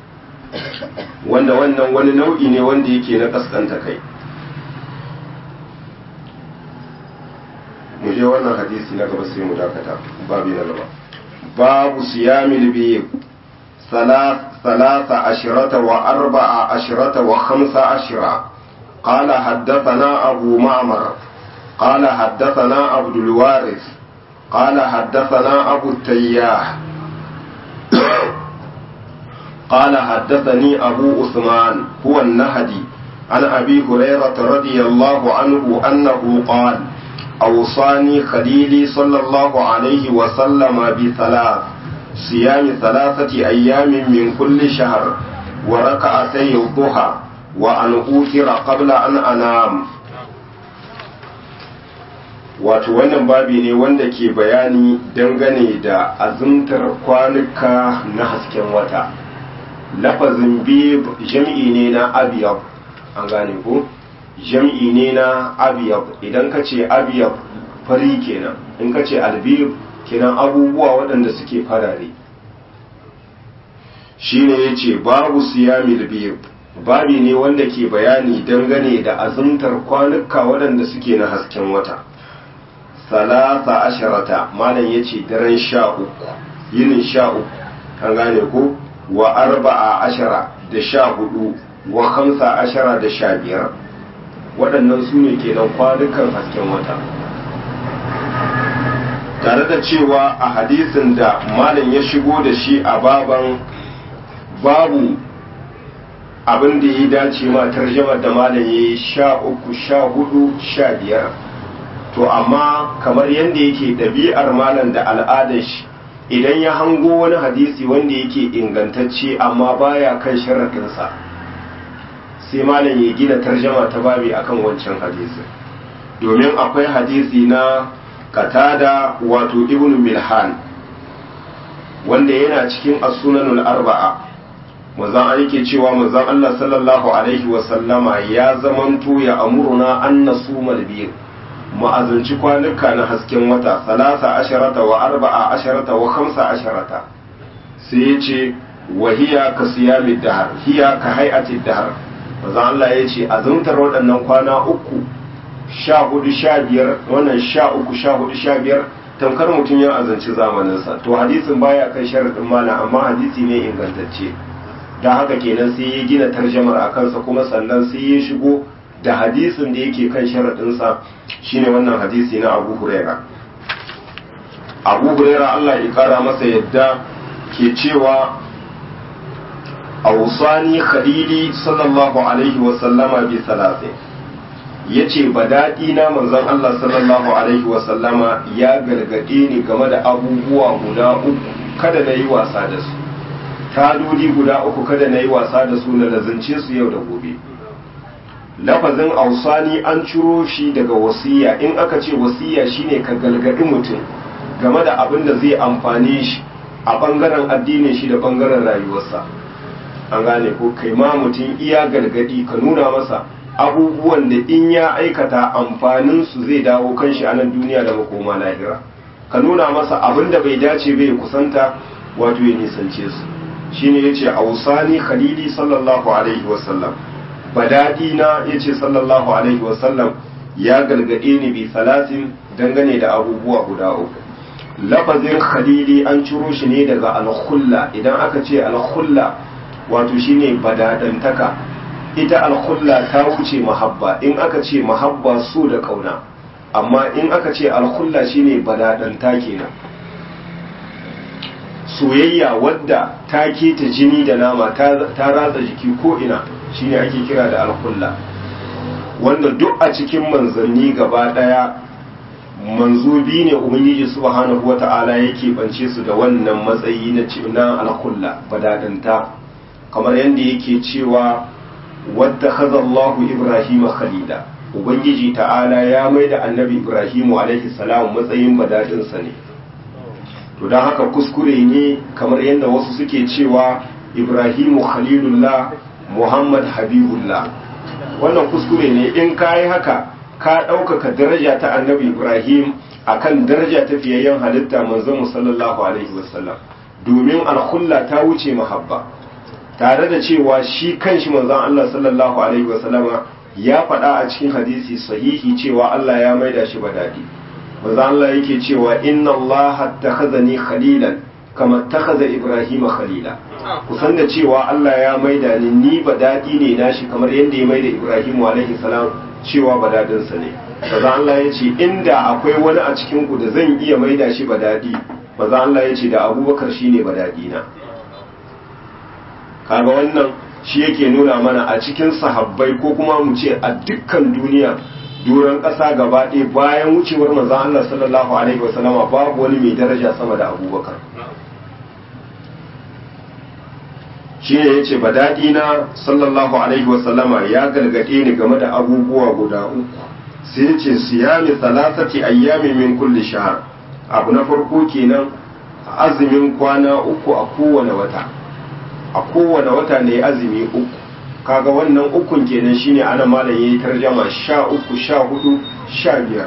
wanda wannan wani nau'i ne wanda yake na kaskanta kai mu je wannan hadisi na gaba sai mu dakata babi na gaba babu siyamil biyu ثلاث عشرة وأربع عشرة وخمس عشرة قال حدثنا أبو معمر قال حدثنا عبد الوارث قال حدثنا أبو التياح قال حدثني أبو عثمان هو النهدي عن أبي هريرة رضي الله عنه أنه قال أوصاني خليلي صلى الله عليه وسلم بثلاث صيام ثلاثة أيام من كل شهر وركعتي الضحى وأن أوتر قبل أن أنام wato wannan babi ne wanda ke bayani dangane da azumtar kwanuka na hasken wata lafazin bib jam'i ne na abiyab an gane ko jam'i ne na abiyab idan ka ce abiyab fari kenan in ka ce albib kenan abubuwa waɗanda suke farare shine ya ce babu siyamil bib babi ne wanda ke bayani dangane da azumtar kwanuka waɗanda suke na hasken wata salasa asharata malam ya ce daren sha uku yinin sha uku an gane ko wa arba'a ashara da sha hudu wa hamsa ashara da sha biyar waɗannan su ne kenan kwanukan hasken wata tare da cewa a hadisin da malam ya shigo da shi a baban babu abin da ya dace ma tarjamar da malam ya yi sha uku sha hudu sha biyar to amma kamar yadda yake ɗabi'ar malam da al'adar shi idan ya hango wani hadisi wanda yake ingantacce amma baya kan sharaɗinsa sai malam ya gina tarjama ta babi akan wancan hadisi domin akwai hadisi na katada wato ibn milhan wanda yana cikin as-sunanul arba'a manzon yake cewa manzon Allah sallallahu alaihi wa sallama ya zamanto ya amuruna an nasumal bir ma'azanci kwanuka na hasken wata salasa asharata wa arba'a asharata wa khamsa asharata sai ya ce wa hiya ka siyami dahar hiya ka hay'ati dahar manzon Allah ya ce azumtar waɗannan kwana uku sha hudu sha biyar wannan sha uku sha hudu sha biyar tamkar mutum ya azanci zamaninsa to hadisin baya kan sharaɗin malam amma hadisi ne ingantacce da haka kenan sai ya gina tarjamar a kansa kuma sannan sai ya shigo da hadisin da yake kan sharaɗinsa shine wannan hadisi na abu huraira abu huraira allah ya kara masa yadda ke cewa ausani khalili sallallahu alaihi wasallama bi salatin ya ce ba daɗi na manzon Allah sallallahu Alaihi wasallama ya gargaɗe ni game da abubuwa guda uku kada na yi wasa da su tadodi guda uku kada na yi wasa da su na lazance su yau da gobe lafazin ausani an ciro shi daga wasiya in aka ce wasiya shine ka gargaɗi mutum game da abin da zai amfane shi a ɓangaren addinin shi da ɓangaren rayuwarsa an gane ko kai ma mutum iya gargaɗi ka nuna masa abubuwan da in ya aikata amfaninsu zai dawo kanshi a nan duniya da makoma lahira ka nuna masa abin da bai dace bai kusanta wato ya nisance su shine yace ausani khalili sallallahu alaihi wasallam badadi na yace sallallahu alaihi wasallam ya galgade ni bi salatin dangane da abubuwa guda uku lafazin khalili an ciro shi ne daga al-khulla idan aka ce al-khulla wato shine badadantaka ita alkhulla ta wuce mahabba in aka ce mahabba so da kauna amma in aka ce alkhulla shine badadanta kenan soyayya wadda ta keta jini da nama ta ratsa jiki ko ina shine ake kira da alkhulla wanda duk a cikin manzanni gaba daya manzobi ne ubangiji subhanahu wata'ala yake bance su da wannan matsayi na alkhulla badadanta kamar yadda yake cewa wadda Allahu Ibrahim khalila Ubangiji ta'ala ya mai da annabi Ibrahimu alaihi salam matsayin badadinsa ne to don haka kuskure ne kamar yadda wasu suke cewa Ibrahimu khalilullah Muhammad habibullah wannan kuskure ne in ka yi haka ka ɗaukaka daraja ta annabi Ibrahim akan daraja ta fiyayyen halitta manzon sallallahu alaihi wasallam domin alkhulla ta wuce mahabba tare da cewa shi kanshi manzon Allah sallallahu alaihi wasallama ya faɗa a cikin hadisi sahihi cewa Allah ya maida shi badadi manzon Allah yake cewa inna Allah takhazani khalilan kama takhaza Ibrahim khalila kusan da cewa Allah ya maida ni ni badadi ne nashi kamar yadda ya maida Ibrahim alaihi salam cewa badadinsa ne maza Allah ya ce inda akwai wani a cikin ku da zan iya maida shi ba daɗi maza Allah ya ce da abubakar shi ne ba daɗi na kaga wannan shi yake nuna mana a cikin sahabbai ko kuma mu ce a dukkan duniya duran ƙasa gaba ɗaya bayan wucewar maza Allah sallallahu alaihi wasallama babu wani mai daraja sama da abubakar shi ne ya ce ba daɗi na sallallahu alaihi wasallama ya galgade ni game da abubuwa guda uku sai ya ce siyami salasati ayyami min kulli shahr abu na farko kenan azumin kwana uku a kowane wata a kowane wata ne azumi uku kaga wannan ukun kenan shine ana malam yayi tarjama sha uku sha hudu sha biyar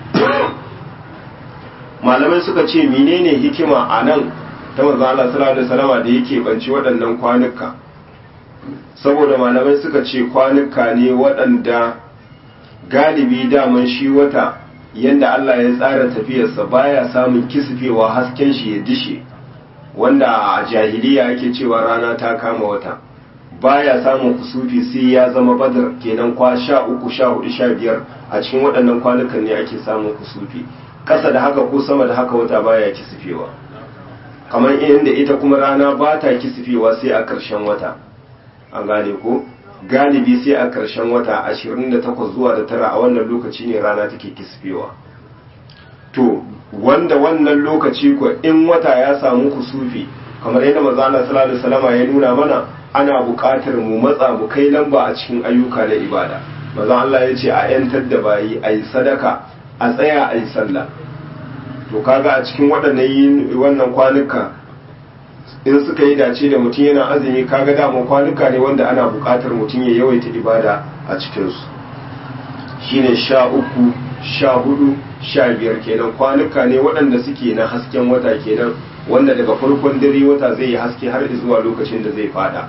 malamai suka ce menene hikima a nan ta manzo Allah sallallahu alaihi wasallama da yake banci waɗannan kwanuka saboda malamai suka ce kwanuka ne waɗanda galibi daman shi wata yanda Allah ya tsara tafiyarsa baya samun kisfewa hasken shi ya dishe wanda a jahiliya ake cewa rana ta kama wata baya samun kusufi sai ya zama badar kenan kwa sha uku sha hudu sha biyar a cikin waɗannan kwanukan ne ake samun kusufi ƙasa da haka ko sama da haka wata baya kisfewa kamar inda ita kuma rana ba ta kisfewa sai a ƙarshen wata an gane ko galibi sai a ƙarshen wata 28 zuwa da tara a wannan lokaci ne rana take kisfewa to wanda wannan lokaci ko in wata ya samu kusufi kamar yadda manzo Allah sallallahu alaihi wasallam ya nuna mana ana buƙatar mu matsa mu kai lamba a cikin ayyuka na ibada manzo Allah ya ce a yantar da bayi ayi sadaka a tsaya ayi sallah to kaga a cikin waɗannan wannan kwanuka in suka yi dace da mutum yana azumi kaga dama kwanuka ne wanda ana buƙatar mutum ya yawaita ibada a cikinsu shine sha uku sha hudu sha biyar kenan kwanuka ne waɗanda suke na hasken wata kenan wanda daga farkon dare wata zai yi haske har zuwa lokacin da zai fada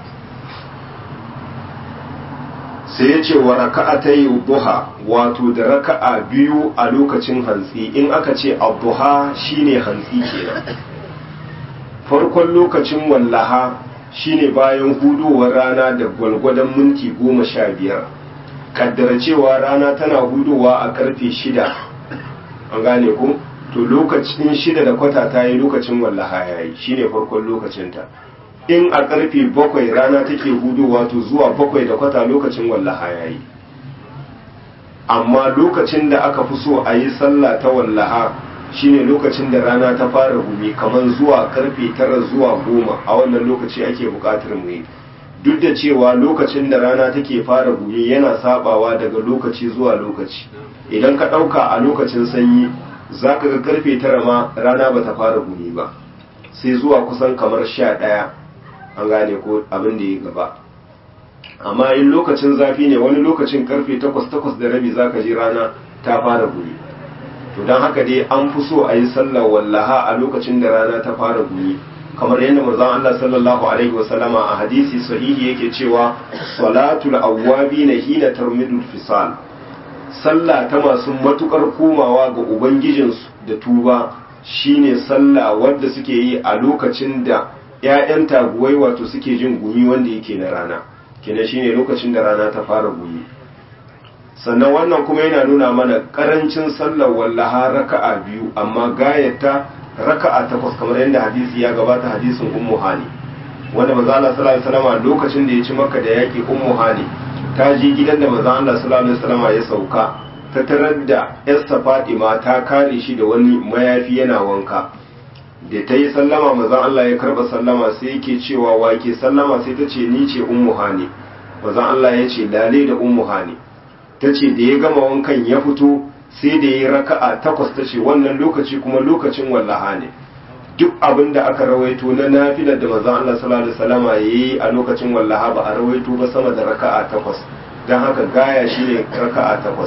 sai ya ce wa raka'a ta yi duha wato da raka'a biyu a lokacin hantsi in aka ce abuha shine hantsi kenan farkon lokacin wallaha shine bayan hudowar rana da gwalgwadon minti goma sha biyar kaddara cewa rana tana hudowa a karfe shida an gane ku to lokacin shida da kwata ta yi lokacin wallaha ya yi shine farkon lokacinta in a karfe bakwai rana take hudowa to zuwa bakwai da kwata lokacin wallaha ya yi amma lokacin da aka fi so a yi sallah ta wallaha shine lokacin da rana ta fara gumi kamar zuwa karfe tara zuwa goma a wannan lokaci ake bukatar mu yi duk da cewa lokacin da rana take fara gumi yana sabawa daga lokaci zuwa lokaci idan ka ɗauka a lokacin sanyi za ka ga karfe tara ma rana ba ta fara gumi ba sai zuwa kusan kamar sha ɗaya an gane ko abin da ya gaba amma in lokacin zafi ne wani lokacin karfe takwas takwas da rabi za ka ji rana ta fara gumi to don haka dai an fi so a yi sallar wallaha a lokacin da rana ta fara gumi kamar yadda manzon Allah sallallahu alaihi wasallama a hadisi sahihi yake cewa salatul awwabi na hina tarmidul fisal sallah ta masu matukar komawa ga ubangijinsu da tuba shine sallah wadda suke yi a lokacin da ƴaƴan taguwai wato suke jin gumi wanda yake na rana kenan shine lokacin da rana ta fara gumi sannan wannan kuma yana nuna mana karancin sallar wallaha raka'a biyu amma gayata raka'a takwas kamar yadda hadisi ya gabata hadisin ummu hani wanda manzo Allah sallallahu alaihi wasallam lokacin da ya ci maka da yaki ummu hani ta je gidan da manzo Allah sallallahu alaihi wasallam ya sauka ta tarar da Esther Fatima ta kare shi da wani mayafi yana wanka da ta yi sallama manzo Allah ya karba sallama sai yake cewa wake sallama sai ta ce ni ce ummu hani manzo Allah ya ce lale da ummu hani ta ce da ya gama wankan ya fito sai da ya raka'a takwas ta ce wannan lokaci kuma lokacin wallaha ne duk abin da aka rawaito na nafilar da manzon Allah sallallahu alaihi wasallama yayi a lokacin wallaha ba a rawaito ba sama da raka'a takwas dan haka gaya shine raka'a takwas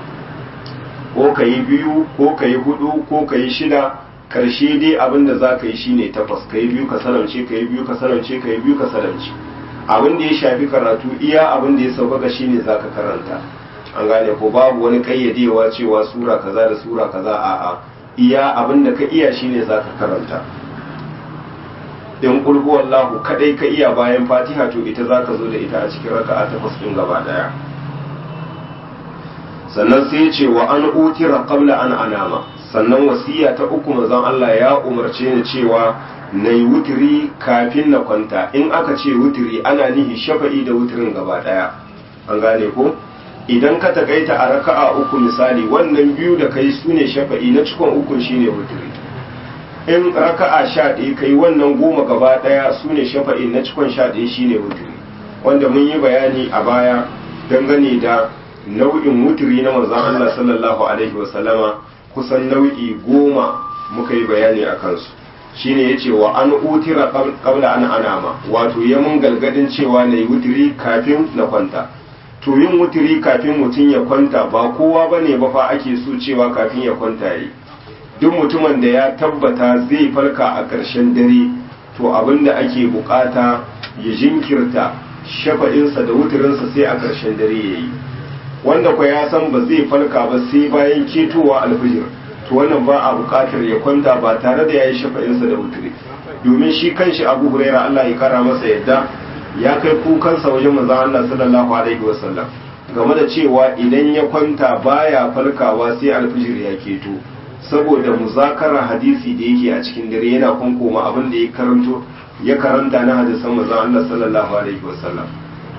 ko kayi biyu ko kayi hudu ko kayi shida karshe dai abin da za ka yi shine takwas kayi biyu ka salamce kayi biyu ka salamce kayi biyu ka salamce abin da ya shafi karatu iya abin da ya sauƙaƙa shine zaka karanta an gane ko babu wani kayyadewa cewa sura kaza da sura kaza a a iya abin da ka iya shine zaka karanta in kulhu wallahu kadai ka iya bayan fatiha to ita zaka zo da ita a cikin raka'a takwas din gaba daya sannan sai ya ce wa an utira qabla an anama sannan wasiya ta uku manzon Allah ya umarce ni cewa na yi wutiri kafin na kwanta in aka ce wutiri ana nihi shafa'i da wutirin gaba daya an gane ko idan ka takaita a raka'a uku misali wannan biyu da kai su ne shafa'i na cikon ukun shine wutiri in raka'a sha ɗaya kai wannan goma gaba ɗaya su ne shafa'i na cikon sha ɗaya shine wutiri wanda mun yi bayani a baya dangane da nau'in wutiri na manzon Allah sallallahu alaihi wasallama kusan nau'i goma muka yi bayani a kansu shine yace wa an utira qabla an anama wato ya mun galgadin cewa na yi wutiri kafin na kwanta to yin wutiri kafin mutum ya kwanta ba kowa bane ba fa ake so cewa kafin ya kwanta yi duk mutumin da ya tabbata zai farka a ƙarshen dare to abin da ake bukata ya jinkirta shafa'insa da wutirinsa sai a ƙarshen dare ya yi wanda kwa ya san ba zai farka ba sai bayan ketowa alfijir to wannan ba a bukatar ya kwanta ba tare da ya yi shafa'insa da wutiri domin shi kanshi abu huraira Allah ya kara masa yadda ya kai kukansa wajen manzon Allah sallallahu alaihi wasallam game da cewa idan ya kwanta baya farkawa sai alfijir ya keto saboda muzakara hadisi da yake a cikin dare yana kunkoma abin da ya karanto ya karanta na hadisan manzon Allah sallallahu alaihi wasallam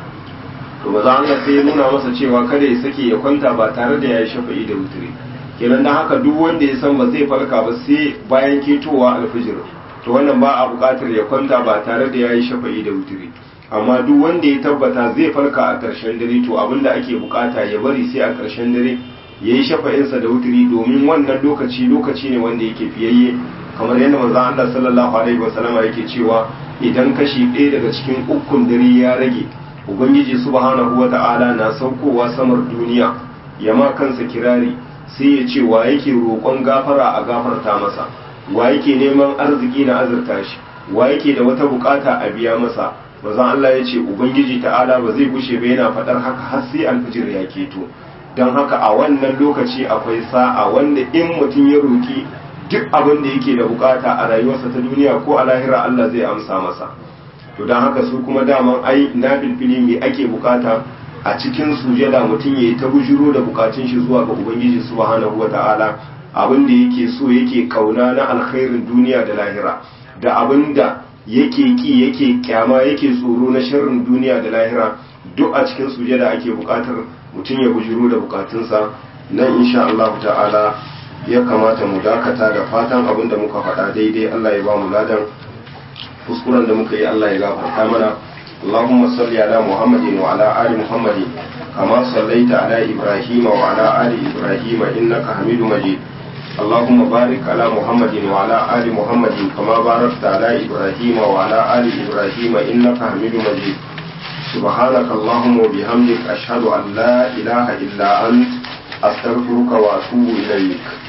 to manzon Allah sai ya nuna masa cewa kada ya sake ya kwanta ba tare da ya yi shafa'i da wutiri kenan dan haka duk wanda ya san ba zai farka ba sai bayan ketowa alfijir to wannan ba a buƙatar ya kwanta ba tare da ya yi shafa'i da wutiri amma duk wanda ya tabbata zai farka a ƙarshen dare to abin da ake buƙata ya bari sai a ƙarshen dare ya yi shafa'insa da wutiri domin wannan lokaci lokaci ne wanda yake fiyayye kamar yadda manzon Allah sallallahu alaihi wasallam yake cewa idan kashi ɗaya daga cikin ukun dare ya rage ubangiji subhanahu wata'ala na saukowa samar duniya ya ma kansa kirari sai ya ce wa yake roƙon gafara a gafarta masa wa yake neman arziki na azurta shi wa yake da wata bukata a biya masa manzon Allah ya ce ubangiji ta'ala ba zai gushe ba yana faɗar haka har sai alfijir ya keto don haka a wannan lokaci akwai sa'a wanda in mutum ya roki duk abin da yake da bukata a rayuwarsa ta duniya ko a lahira Allah zai amsa masa to don haka su kuma daman ai na filfili me ake bukata a cikin sujada mutum ya yi ta bujuro da bukatun shi zuwa ga ubangiji subhanahu wata'ala abin da yake so yake kauna na alkhairin duniya da lahira da abin da yake ki yake kyama yake tsoro na sharrin duniya da lahira duk a cikin sujada ake bukatar mutum ya bujuro da bukatunsa nan insha Allah ta'ala ya kamata mu dakata da fatan abin da muka faɗa daidai Allah ya ba mu ladan kuskuren da muka yi Allah ya gafarta mana اللهم صل على محمد وعلى آل محمد كما صليت على إبراهيم وعلى آل إبراهيم إنك حميد مجيد اللهم بارك على محمد وعلى آل محمد كما باركت على إبراهيم وعلى آل إبراهيم إنك حميد مجيد سبحانك اللهم وبحمدك أشهد أن لا إله إلا أنت أستغفرك وأتوب إليك